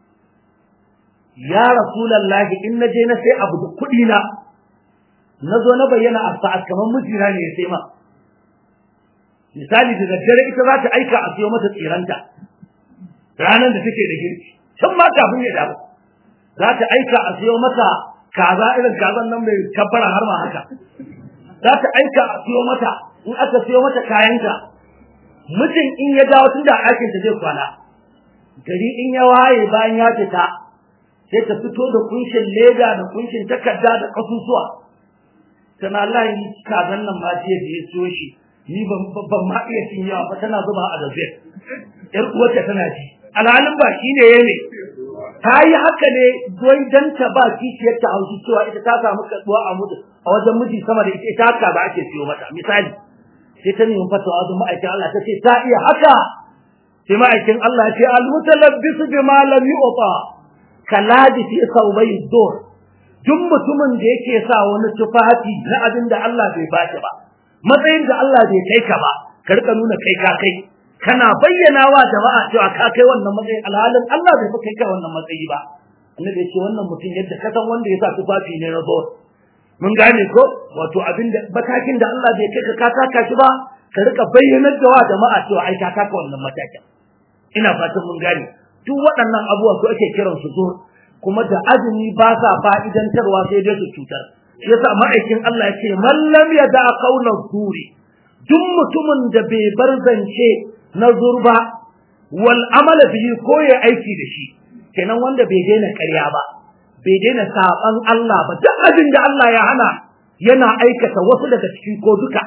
ya Rasulullah in na je na sai abu da kuɗi na na zo na bayyana a sa'ad kamar mijina ne ya sai ma misali da daddare ita za ta aika a siyo mata tsiranta ranar da take da girki tun ma kafin ya dawo za ta aika a siyo mata kaza irin kazan nan mai kabbara har ma haka za ta aika a siyo mata in aka siyo mata kayanta mutum in ya dawo tun da aikinta zai kwana gari in ya waye bayan ya fita sai ta fito da kunshin leda da kunshin takarda da kasusuwa tana Allah yi kazan nan ma jiya da ya siyo shi ni ban ma iya cin yawa ba tana zuba a dabe yar uwarta tana ji alhalin ba shi ne ne ta yi haka ne don dan ta ba kishiyar ta haushi cewa ita ta samu kaduwa a mutu a wajen miji sama da ita ita haka ba ake siyo mata misali sai ta nemi fatawa wajen ma'aikin Allah ta ce ta iya haka sai ma'aikin Allah ya ce al-mutalabbisu bima lam yu'ta kaladi fi sawbai dur duk mutumin da yake sa wani tufafi na abin da Allah bai bashi ba matsayin da Allah bai kai ka ba ka rika nuna kai ka kai kana bayyana wa jama'a cewa ka kai wannan matsayin alhalin Allah bai kai ka wannan matsayi ba annabi ya ce wannan mutum yadda ka san wanda ya sa tufafi ne na zuwa mun gane ko wato abin da matakin da Allah bai kai ka ka taka shi ba ka rika bayyanar da wa jama'a cewa ai ka taka wannan matakin ina fatan mun gane duk waɗannan abubuwa su ake kiran su zuwa kuma da azumi ba sa fa'idantarwa sai dai su cutar shi yasa ma'aikin Allah ya ce man lam yada qawla zuri duk mutumin da bai bar zance na zurba wal amala bihi ko ya aiki da shi kenan wanda bai daina ƙarya ba bai daina saban Allah ba duk abin da Allah ya hana yana aikata wasu daga ciki ko duka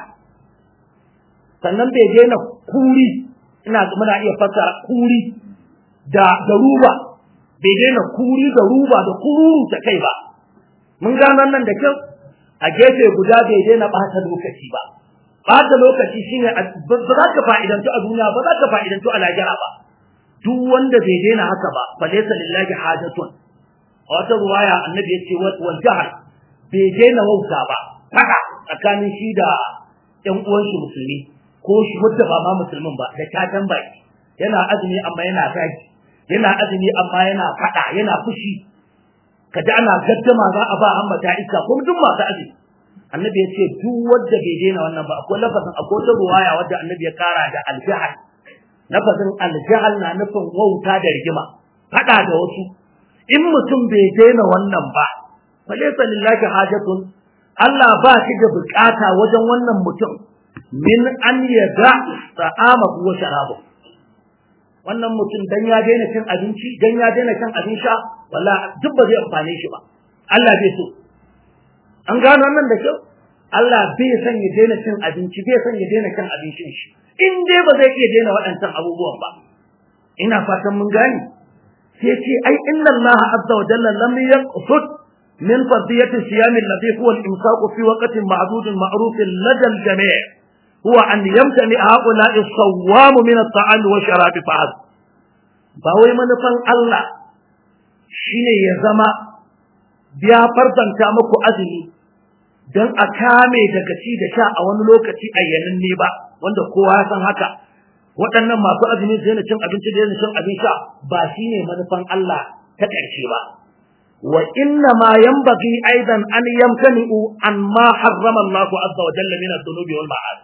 sannan bai daina kuri ina muna iya fassara kuri da da ruba bai daina kuri da ruba da kururu ta kai ba mun gano nan da kyau a gefe guda bai daina ɓata lokaci ba ɓata lokaci shine ba za ka fa'idantu a duniya ba za ka fa'idantu a lahira ba duk wanda bai daina haka ba fa laysa lillahi hajatun a wata ruwaya annabi ya ce wal jahal bai daina wauta ba fada tsakanin shi da ƴan uwan shi musulmi ko shi wanda ba ma musulmin ba da tatan baki yana azumi amma yana zagi yana azumi amma yana fada yana fushi kaji ana gaddama za a ba ambata iska kuma duk masu azumi annabi ya ce duk wanda bai daina wannan ba akwai lafazin akwai wata ruwaya wadda annabi ya kara da aljahal lafazin aljahal na nufin wauta da rigima fada da wasu in mutum bai daina wannan ba falaysa lillahi hajatun Allah ba shi da bukata wajen wannan mutum min an yada ta'amahu wa sharabahu wannan mutum dan ya daina cin abinci dan ya daina cin abin sha wallahi duk ba zai amfane shi ba Allah bai so an gano wannan da kyau Allah bai san ya daina cin abinci bai san ya daina cin abincin shi in dai ba zai iya daina waɗancan abubuwan ba ina fatan mun gane sai ce ai inna Allah azza wa jalla lam yaqsud min fadiyati siyam alladhi huwa al-imsak fi waqtin ma'dud ma'ruf lada al-jami' huwa an yamtani haula'i as-sawam min at-ta'am wa sharab fa'ad ba wai manufan Allah shine ya zama biya farzanta muku azumi don a kame daga ci da sha a wani lokaci ayyanin ne ba wanda kowa ya san haka waɗannan masu azumi su yana cin abinci da yana cin abin sha ba shine manufan Allah ta ƙarshe ba wa inna ma yanbaghi aidan an yamkani'u an ma harrama Allah azza wa jalla min ad-dunubi wal ma'ad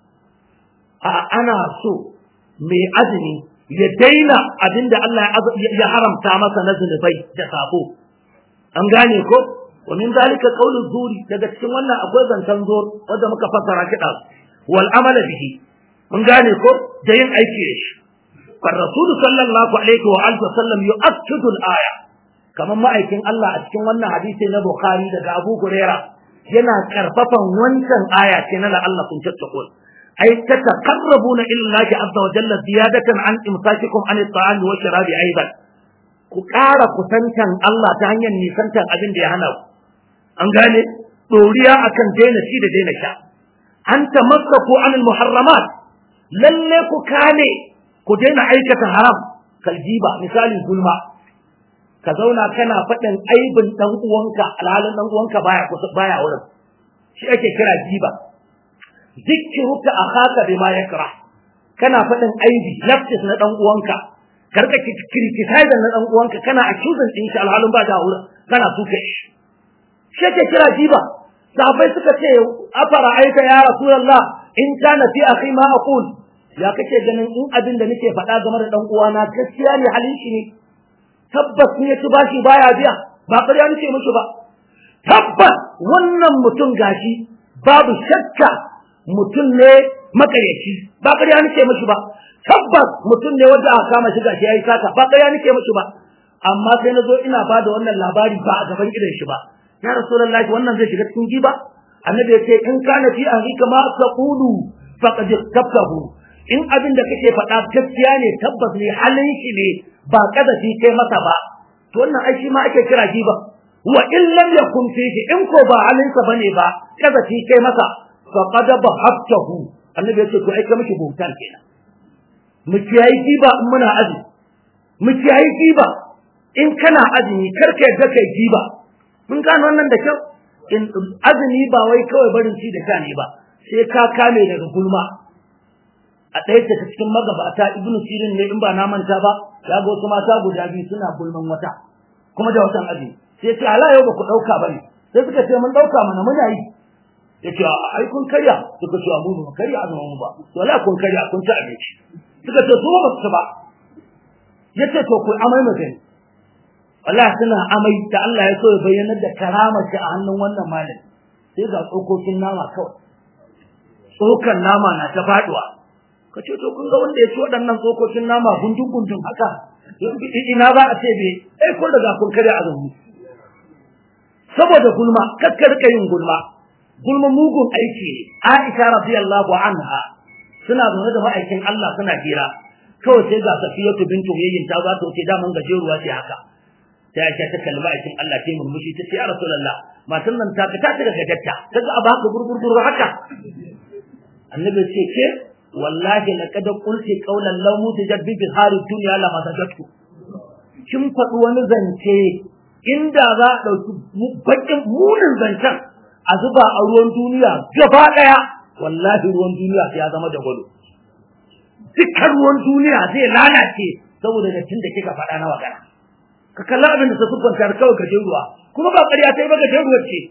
a ana so mai azumi ya daina abinda Allah ya haramta masa na zunubai da sabo an gane ko wa min zalika qawlu zuri daga cikin wannan akwai zantan zur wanda muka fassara kida wal amala bihi mun gane ko da yin aiki da shi fa rasul sallallahu alaihi wa alihi wasallam yu'akkidu al-aya kamar ma'aikin Allah a cikin wannan hadisi na Bukhari daga Abu Huraira yana karfafan wancan aya ce na la Allah kun tattakun ay tataqarrabuna ila Allah azza wa jalla ziyadatan an imsakikum an at-ta'ami wa sharabi aidan ku ƙara kusantan Allah ta hanyar nisantan abin da ya hana ku an gane ɗoriya akan daina ci da daina sha an tamassaku anil muharramat lalle ku kane ku daina aikata haram kaljiba misali gulma ka zauna kana faɗin aibin ɗan uwanka alhalin ɗan uwanka baya kusa baya wurin shi ake kira jiba zikruka akhaka bima yakra kana faɗin aibi nafsis na ɗan uwanka karka criticize na ɗan uwanka kana accusing ɗin shi alhalin ba da wurin kana suka shi shi ake kira jiba sahabbai suka ce afara aika ya rasulullah in kana fi akhi ma aqul ya kake ganin in abin da nake faɗa game da dan uwana gaskiya ne halin shi ne tabbas ne ci bashi baya biya ba ƙarya nake mishi ba tabbas wannan mutum gashi babu shakka mutum ne makayyaci ba ƙarya nake mishi ba tabbas mutum ne wanda aka kama shi gashi yayi sata ba ƙarya nake mishi ba amma sai na zo ina ba da wannan labari ba a gaban idan shi ba ya rasulullahi wannan zai shiga cikin giba annabi ya ce in kana fi ahlika ma taqulu faqad tabtahu in abin da kake faɗa gaskiya ne tabbas ne halin shi ne ba kadafi kai masa ba to wannan ai shi ma ake kira giba wa in lam yakun fihi in ko ba halin sa bane ba kadafi kai masa faqad bahabtahu annabi ya ce to ai ka miki bautan kenan mu kiyayi giba in muna azumi mu kiyayi giba in kana azumi karka yadda kai giba mun gano wannan da kyau in azumi ba wai kawai barin ci da sha ne ba sai ka kame daga gulma a ɗaya daga cikin magabata ibn sirin ne in ba na manta ba ya ga wasu mata guda biyu suna gulman wata kuma da watan azumi sai ce ala yau ba ku ɗauka ba ne sai suka ce mun ɗauka mana muna yi ya ce ai kun karya suka ce mu ba karya azumin mu ba to la kun karya kun ci abinci suka ce su ba su ba ya ce to ku amai magani wallahi suna amai da Allah ya so ya bayyana da karama shi a hannun wannan malami sai ga tsokokin nama kawai tsokan nama na ta faduwa ka ce to kun ga wanda ya ci waɗannan tsokokin nama gundun gundun haka ina za a ce bai ai kun daga kun kare azumi saboda gulma kakkar yin gulma gulma mugun aiki ne Aisha radiyallahu anha suna zaune da ma'aikin Allah suna hira kawai sai ga Safiyatu bintu Huyayyin ta za ta wuce daman gajeruwa ce haka sai Aisha ta kalli ma'aikin Allah ta murmushi ta ce ya Rasulullah matan nan ta ta daga gajarta ta ga abu haka gurgurgur haka annabi ce ke wallahi laqad qulti qawlan law mutajad bi bihari dunya la masajatu kin faɗi wani zance inda za a ɗauki bakin munin zancen a zuba a ruwan duniya gaba ɗaya wallahi ruwan duniya sai ya zama da gwado dukkan ruwan duniya zai lalace saboda dattin da kika faɗa na magana ka kalla abin da ta siffanta da kawai gajen ruwa kuma ba ƙarya ta yi ba gajen ruwa ce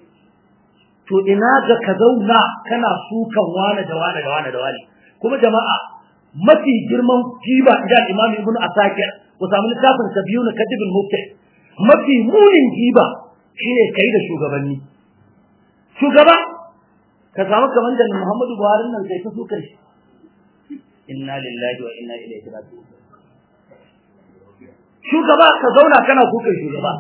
to ina ga ka zauna kana sukan wane da wane da wane da wane kuma jama'a mafi girman giba idan imam ibn asakir ku samu littafin sabiyu na kadibul mufti mafi munin giba shine kai da shugabanni shugaba ka samu kamar da Muhammadu Buhari nan sai ta suka shi inna lillahi wa inna ilaihi raji'un shugaba ka zauna kana kuka shugaba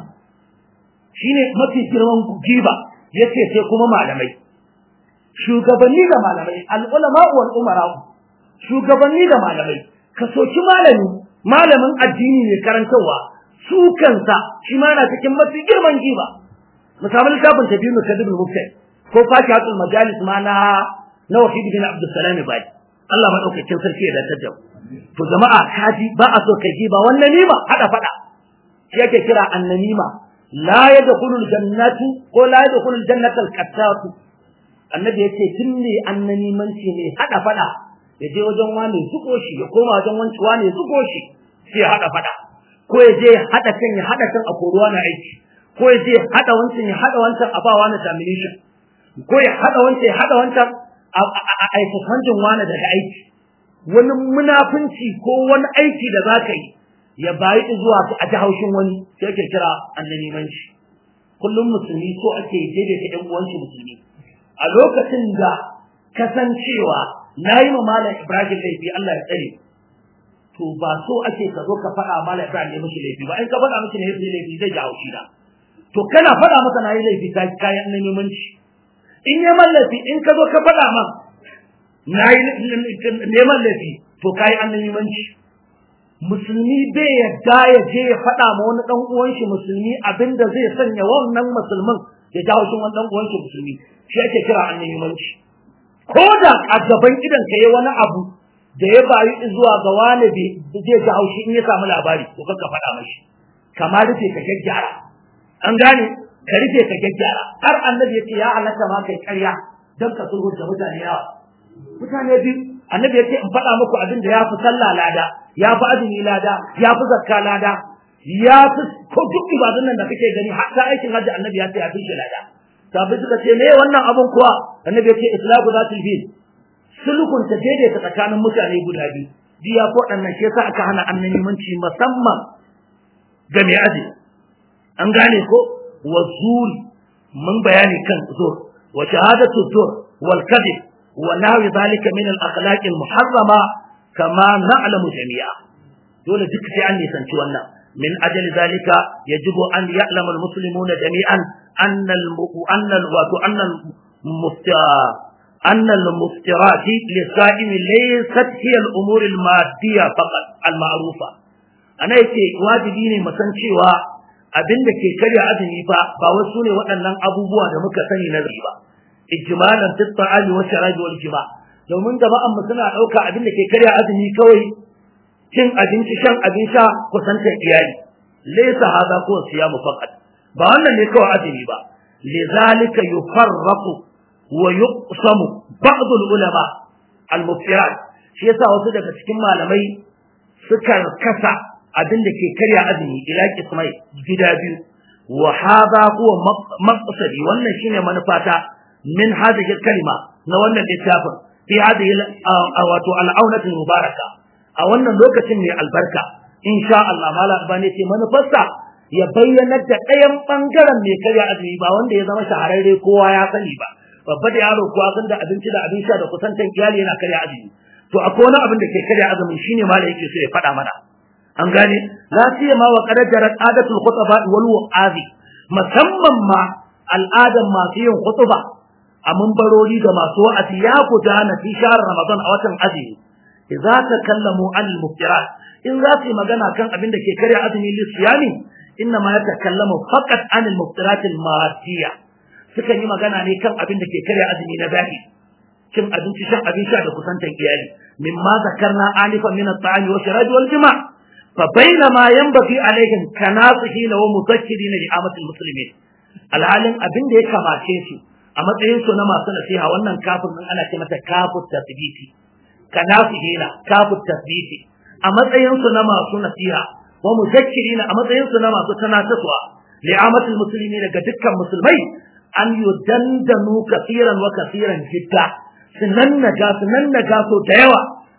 shine mafi girman giba yace sai kuma malamai shugabanni da malamai al-ulama wal umara shugabanni da malamai ka soki malami malamin addini ne karantarwa su kansa shi ma na cikin mafi girman giba misalin littafin tabiyyun kadibul mufti ko fakihatul majalis ma na na wahid bin abdul salam bai Allah madaukakin sarki ya dace da to jama'a kaji ba a so kai giba wannan nima hada fada shi yake kira annanima la yadkhulul jannatu ko la yadkhulul jannatal qattatu annabi yace tunne annanimanci ne hada fada ya je wajen wani zuko shi ya koma wajen wanci wani zuko shi sai ya hada fada ko ya je hada kan ya hada kan a koruwa na aiki ko ya je hada wancan ya hada wancan a ba wani termination ko ya hada wancan ya hada wancan a aikafancin wani daga aiki wani munafunci ko wani aiki da za ka yi ya bayi zuwa a ji haushin wani sai ake kira annabimanci kullum musulmi so ake daidaita ɗan uwanci musulmi a lokacin da kasancewa na yi ma malam ibrahim laifi Allah ya tsare to ba so ake ka zo ka faɗa malam ibrahim ne mishi laifi ba in ka faɗa mishi ne laifi zai ji haushi na to kana faɗa masa na yi laifi ta kayan annabimanci in ya mallafi in ka zo ka faɗa man na yi neman laifi to kayi annabimanci musulmi bai yadda ya je ya faɗa ma wani ɗan uwan shi musulmi abinda zai sanya wannan musulmin ya jawo shi wani ɗan uwan shi musulmi shi ake kira annabimanci ko da a gaban idan ka yi wani abu da ya bayi zuwa ga wani zai ji haushi in ya samu labari to ka faɗa mashi kamar rufe ka gyaggyara an gane ka rufe ka gyaggyara har annabi ya ce ya halatta ma kai ƙarya don ka sulhunta mutane yawa mutane biyu annabi ya ce in faɗa muku abin da ya fi sallah lada ya fi azumi lada ya fi zakka lada ya fi ko duk ibadun nan da kake gani hatta aikin hajji annabi ya ce ya fi shi lada sabai suka ce me wannan abin kuwa annabi ya ce islamu zatul bil sulhun ta daidaita tsakanin mutane guda biyu diya ko ɗannan shi yasa aka hana annabimanci musamman ga mai azumi an gane ko wa zuri mun bayani kan zur wa shahadatu zur wal kadhib wa nahwi zalika min al akhlaq al muharrama kama na'lamu jami'a dole duk sai an nisanci wannan min ajal zalika yajibu an ya'lamu al muslimuna jami'an anna al anna al wa anna al mufta أن المفترات للصائم ليست هي الأمور المادية فقط المعروفة أنا يتي واجبيني مثلا cewa abin da ke karya azumi fa ba wasu ne waɗannan abubuwa da muka sani na ba ijmalan fi ta'ali wa sharabi wal jima domin jama'an mu suna ɗauka abin da ke karya azumi kawai cin abinci shan abin sha kusantar iyali laysa hadha ko siyamu faqat ba wannan ne kawai azumi ba lidhalika yufarraqu wa yuqsamu ba'd al ulama al muftirat shi yasa wasu daga cikin malamai suka kasa abin da ke karya azumi ila kismai gida biyu wa hadha huwa maqsadi wannan shine manufata min hadhihi kalima na wannan littafin fi hadhihi wato al'aunat mubaraka a wannan lokacin ne albarka insha Allah mala albani ce manufarsa ya bayyana da ɗayan bangaren mai karya azumi ba wanda ya zama shahararre kowa ya sani ba babba da yaro kowa san da abinci da abin sha da kusantan iyali yana karya azumi to akwai wani abin da ke karya azumi shine mala yake so ya faɗa mana an gane la siyama wa qad jarat adatul khutaba wal wa'azi musamman ma al'adan masu yin khutba a munbarori da masu wa'azi ya gudana fi shahr ramadan a watan azumi idza takallamu al muftirat in za su yi magana kan abin da ke karya azumi lisiyami inna ma yatakallamu faqat an al muftirat al madiyya suka yi magana ne kan abin da ke karya azumi na zahiri cin abinci shan abin sha da kusantan iyali mimma zakarna anifan min at-ta'ami wa sharabi wal jima' فبينما ينبغي عليهم كناصحين ومذكرين لعامة المسلمين alhalin abin da ya kamace su a matsayin su na masu nasiha wannan kafin nan ana ce mata kafut tasbiti kanasihina kafut tasbiti a matsayin su na masu nasiha wa muzakkirina a matsayin su na masu tanataswa li'amatul muslimin daga dukkan musulmai an yudandanu kafiran wa kafiran jidda sunan naga sunan naga so da yawa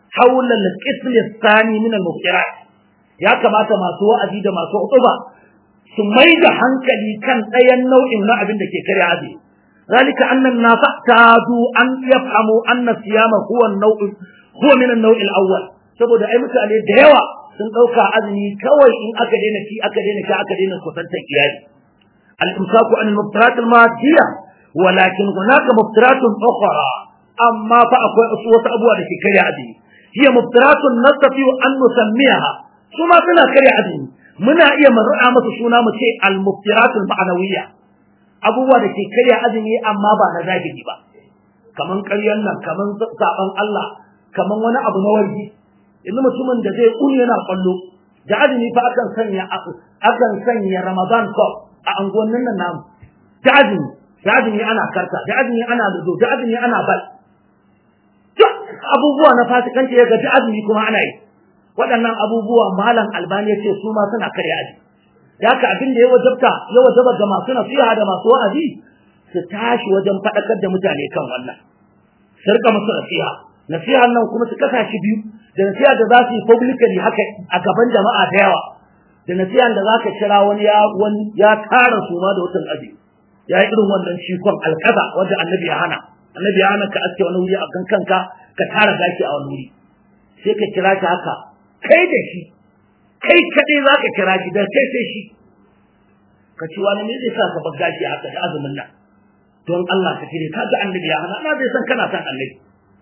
haula al-qism ath-thani min al-muftirat ya kamata masu wa'azi da masu utuba su mai da hankali kan ɗayan nau'in na abin da ke karya azumi ذلك أن الناس اعتادوا أن يفهموا أن الصيام هو النوع هو من النوع الأول saboda ai mutane da yawa sun ɗauka azumi kawai in aka daina ci aka daina sha aka daina kusantar iyali al-imsaku an al-muftarat al-madiyya walakin hunaka muftaratun ukhra amma fa akwai wasu abubuwa da ke karya azumi hiya muftaratun nastati an nusammiha kuma suna karya azumi muna iya mar'a masa suna mu ce al-muftarat al-ma'nawiyya abubuwa da ke karya azumi amma ba na zahiri ba kaman ƙaryan nan kaman saban Allah kaman wani abu na wargi yanzu mutumin da zai kun yana kwallo da azumi fa akan sanya akan sanya Ramadan cup a anguwannin nan namu da azumi da azumi ana karta da azumi ana ludo da azumi ana bal duk abubuwa na fasikanci ya ga da azumi kuma ana yi waɗannan abubuwa malam albani ya ce su ma suna karya azumi da haka abin da ya wajabta ya wajaba ga masu nasiha da masu wa'azi su tashi wajen faɗakar da mutane kan wannan su rika musu nasiha nasiha nan kuma su kasa shi biyu da nasiha da za su yi publicly haka a gaban jama'a da yawa da nasiha da za ka kira wani ya wani ya tara su ma da watan aji ya yi irin wannan cikon alkaza wanda annabi ya hana annabi ya hana ka aske wani wuri a kan kanka ka tara gashi a wani wuri sai ka kira shi haka kai da shi kai kaɗai za ka kira shi da kai sai shi ka ci wani ne zai sa ka bar gashi haka da azumin nan don Allah ka cire ka ga annabi ya hana na zai san kana san annabi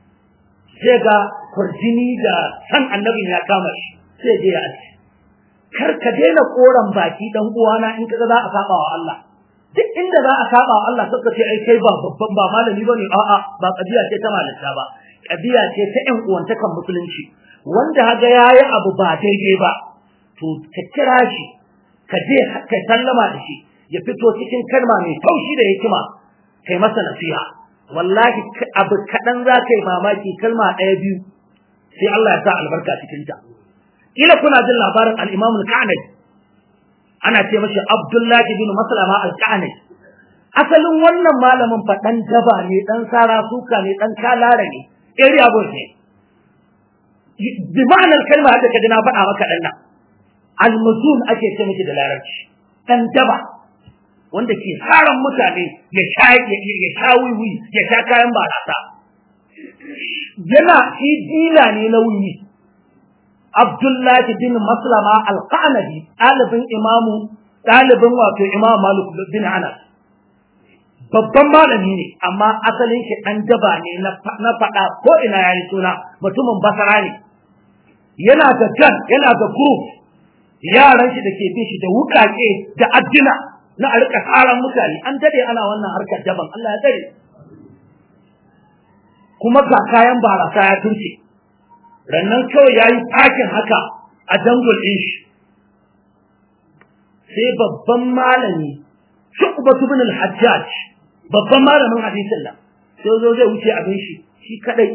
sai ga kurjini da san annabin ya kama shi sai je ya aji kar ka daina koran baki dan uwana in kaga za a saba wa Allah duk inda za a saba wa Allah sai ka ce ai kai ba babban ba malami bane a'a ba kadiya ce ta malanta ba kadiya ce ta ƴan uwantakan musulunci wanda haga yayi abu ba daidai ba to ka kira shi ka je ka sallama da shi ya fito cikin kalma mai taushi da hikima kai masa nasiha wallahi abu kaɗan za ka yi mamaki kalma ɗaya biyu sai Allah ya sa albarka cikin ta kila kuna jin labarin al-Imam al-Ka'nabi ana ce mashi Abdullahi bin Maslama al-Ka'nabi asalin wannan malamin fa dan daba ne dan sara suka ne dan kalara ne area boy ne bi ma'anar kalma da kaji na faɗa maka dan nan al-muzun ake ce miki da larabci dan daba wanda ke tsaron mutane ya sha ya sha wiwi ya sha kayan barasa yana shi dila ne na wiwi Abdullahi bin Maslama al-Qanabi ɗalibin imamu ɗalibin wato Imam Malik bin Anas babban malami ne amma asalin shi ɗan daba ne na faɗa ko ina yayi suna mutumin basara ne yana da jan yana da group yaran shi da ke bin shi da wuƙaƙe da addina na a rika tsaran mutane an dade ana wannan harkar daban Allah ya dare kuma ga kayan barasa ya turce rannan kawai ya yi takin haka a dangul ɗin shi sai babban malami shu'batu bin al-hajjaj babban malamin hadisin nan sai zo zai wuce abin shi shi kadai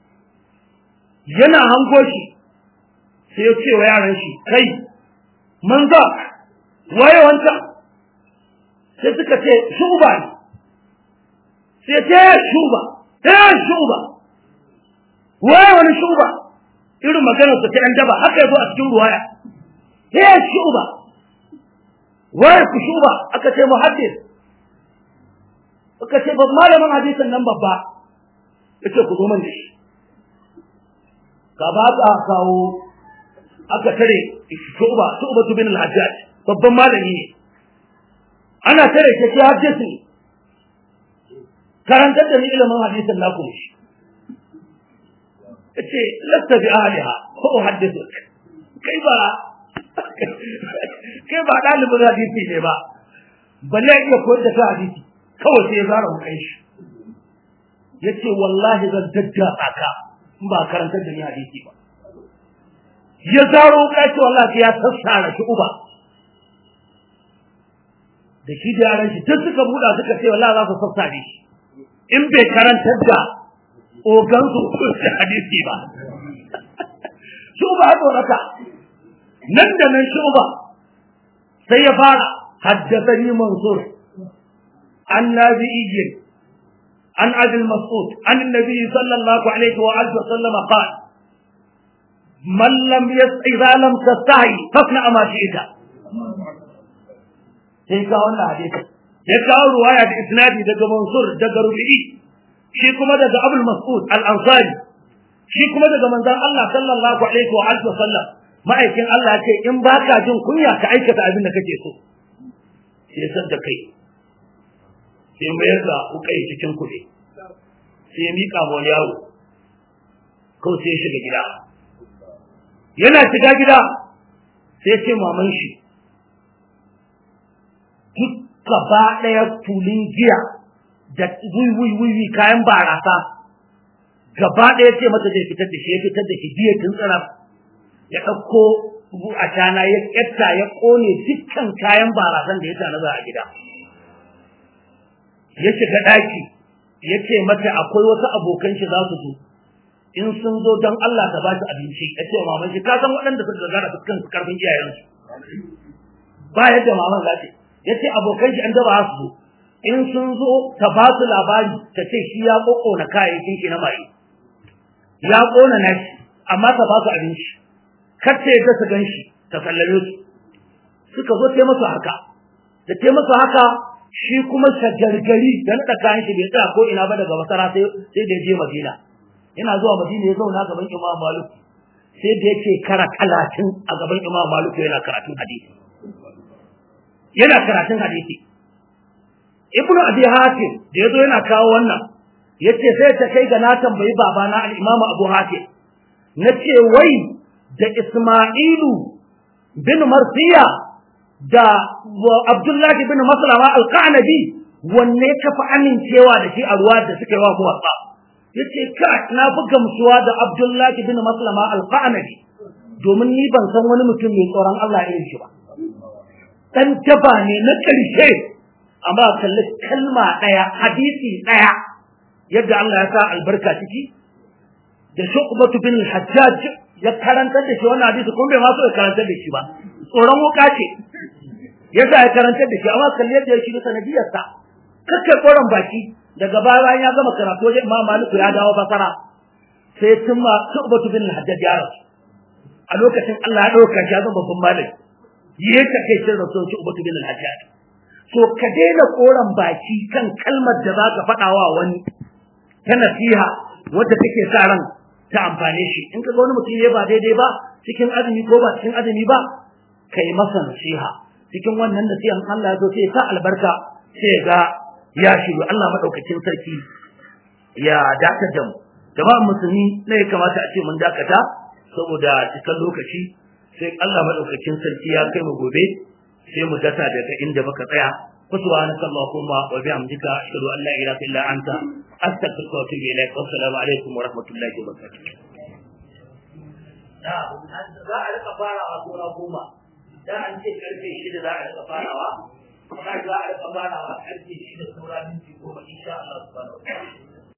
yana hango shi sai ya ce wa yaran shi kai manza waye wancan sai suka ce shuba ne sai ce shuba eh shuba waye wani shuba irin maganar su ta yan daba haka yazo a cikin ruwaya eh shuba waye ku shuba aka ce muhaddis aka ce ba malamin hadisin nan babba yace ku zo man da shi ka ba ka kawo aka tare shuba shuba bin al-hajjaj babban malami ne ana tare ke shi hadisi karantar da ni ilimin hadisin na kuma shi yace lasta bi ahliha ko uhaddithuk kai ba kai ba dalibin hadisi ne ba balle iya koyar da hadisi kawai sai ya zara mu kai shi yace wallahi zan dadda aka in ba karantar da ni hadisi ba ya zaro kai ce wallahi ya sassara shi uba da shi da yaran shi duk suka buɗa suka ce wallahi za su sassare shi in bai karantar da ogan su hadisi ba su ba tsorata nan da nan shuba sai ya fara haddathani mansur an nabi'iyyin an abi mas'ud an annabi sallallahu alaihi wa alihi wa sallam qala man lam idza lam tastahi fasna ma shi'ta sai ka wannan hadisi ya kawo ruwaya da isnadi daga Mansur daga Rubi'i shi kuma daga Abul Mas'ud Al-Ansari shi kuma daga manzon Allah sallallahu alaihi wa alihi wasallam ma'aikin Allah ce in baka jin kunya ka aikata abin da kake so sai san da kai sai mayar da kukai cikin kuɗi sai ya mika ma wani yaro kawai sai ya shiga gida yana shiga gida sai ce maman shi duk gaba ɗaya tulin giya da wiwi kayan barasa gaba ɗaya ce mata zai fitar da shi ya fitar da shi biya tun tsira ya ɗauko a tana ya ƙyatta ya ƙone dukkan kayan barasan da ya tanaza a gida ya shiga ɗaki ya ce mata akwai wasu abokan shi za su zo in sun zo don Allah ta ba su abinci ya ce maman shi ka san waɗanda suka gagara fuskan karfin iyayensu ba yadda maman za ta ya ce abokan shi an daba su zo in sun zo ta ba su labari ta ce shi ya ƙoƙona kayayyakin shi na maye ya ƙona na shi amma ta ba su abinci kar ta yadda su gan shi ta sallame su suka zo ta masu haka da ta masu haka shi kuma shagargari da naɗa kayan shi bai tsaya ko ina ba daga masara sai da ya je madina yana zuwa madina ya zauna gaban imam malik sai da yake kara talatin a gaban imam malik yana karatun hadisi yana karatun hadisi ibn abi hatim da yazo yana kawo wannan yace sai ta kai ga na tambayi babana al-imam abu hatim nace wai da isma'ilu bin marsiya da abdullahi bin maslama al-qanabi wanne ka fi amincewa da shi a ruwa da suka yi wa muwatsa yace ka na fi gamsuwa da abdullahi bin maslama al-qanabi domin ni ban san wani mutum mai tsoron Allah irin shi ba dan jaba ne na ƙarshe amma kalli kalma ɗaya hadisi ɗaya yadda Allah ya sa albarka ciki da shu'batu bin hajjaj ya karantar da shi wannan hadisi kuma bai ma so ya karantar da shi ba tsoron wuka ce yasa ya karantar da shi amma kalli yadda ya shiga sanadiyar sa kakkai koran baki daga baya ya gama karatu wajen Imam Malik ya dawo basara sai tumma shu'batu bin hajjaj ya rasu a lokacin Allah ya dauka shi ya zama babban malami yi ka kai shin rasul shi ubatu bin al-hajjaj to ka daina koran baki kan kalmar da za ka faɗa wa wani ta nasiha wadda take sa ran ta amfane shi in ka ga wani mutum ya ba daidai ba cikin azumi ko ba cikin azumi ba kai masa nasiha cikin wannan nasihan Allah ya zo sai sa albarka sai ga ya shiru Allah madaukakin sarki ya dakatar da mu jama'an musulmi ne ya kamata a ce mun dakata saboda cikin lokaci sai Allah madaukakin sarki ya kai mu gobe sai mu dasa daga inda muka tsaya subhanaka allahumma wa bihamdika ashhadu an la ilaha illa anta astaghfiruka wa atubu ilaik assalamu alaikum wa rahmatullahi wa barakatuh da za a rika farawa sura goma da an ce karfe shida za a rika farawa kuma za a rika farawa karfe shida saura minti goma insha Allah subhanahu wa ta'ala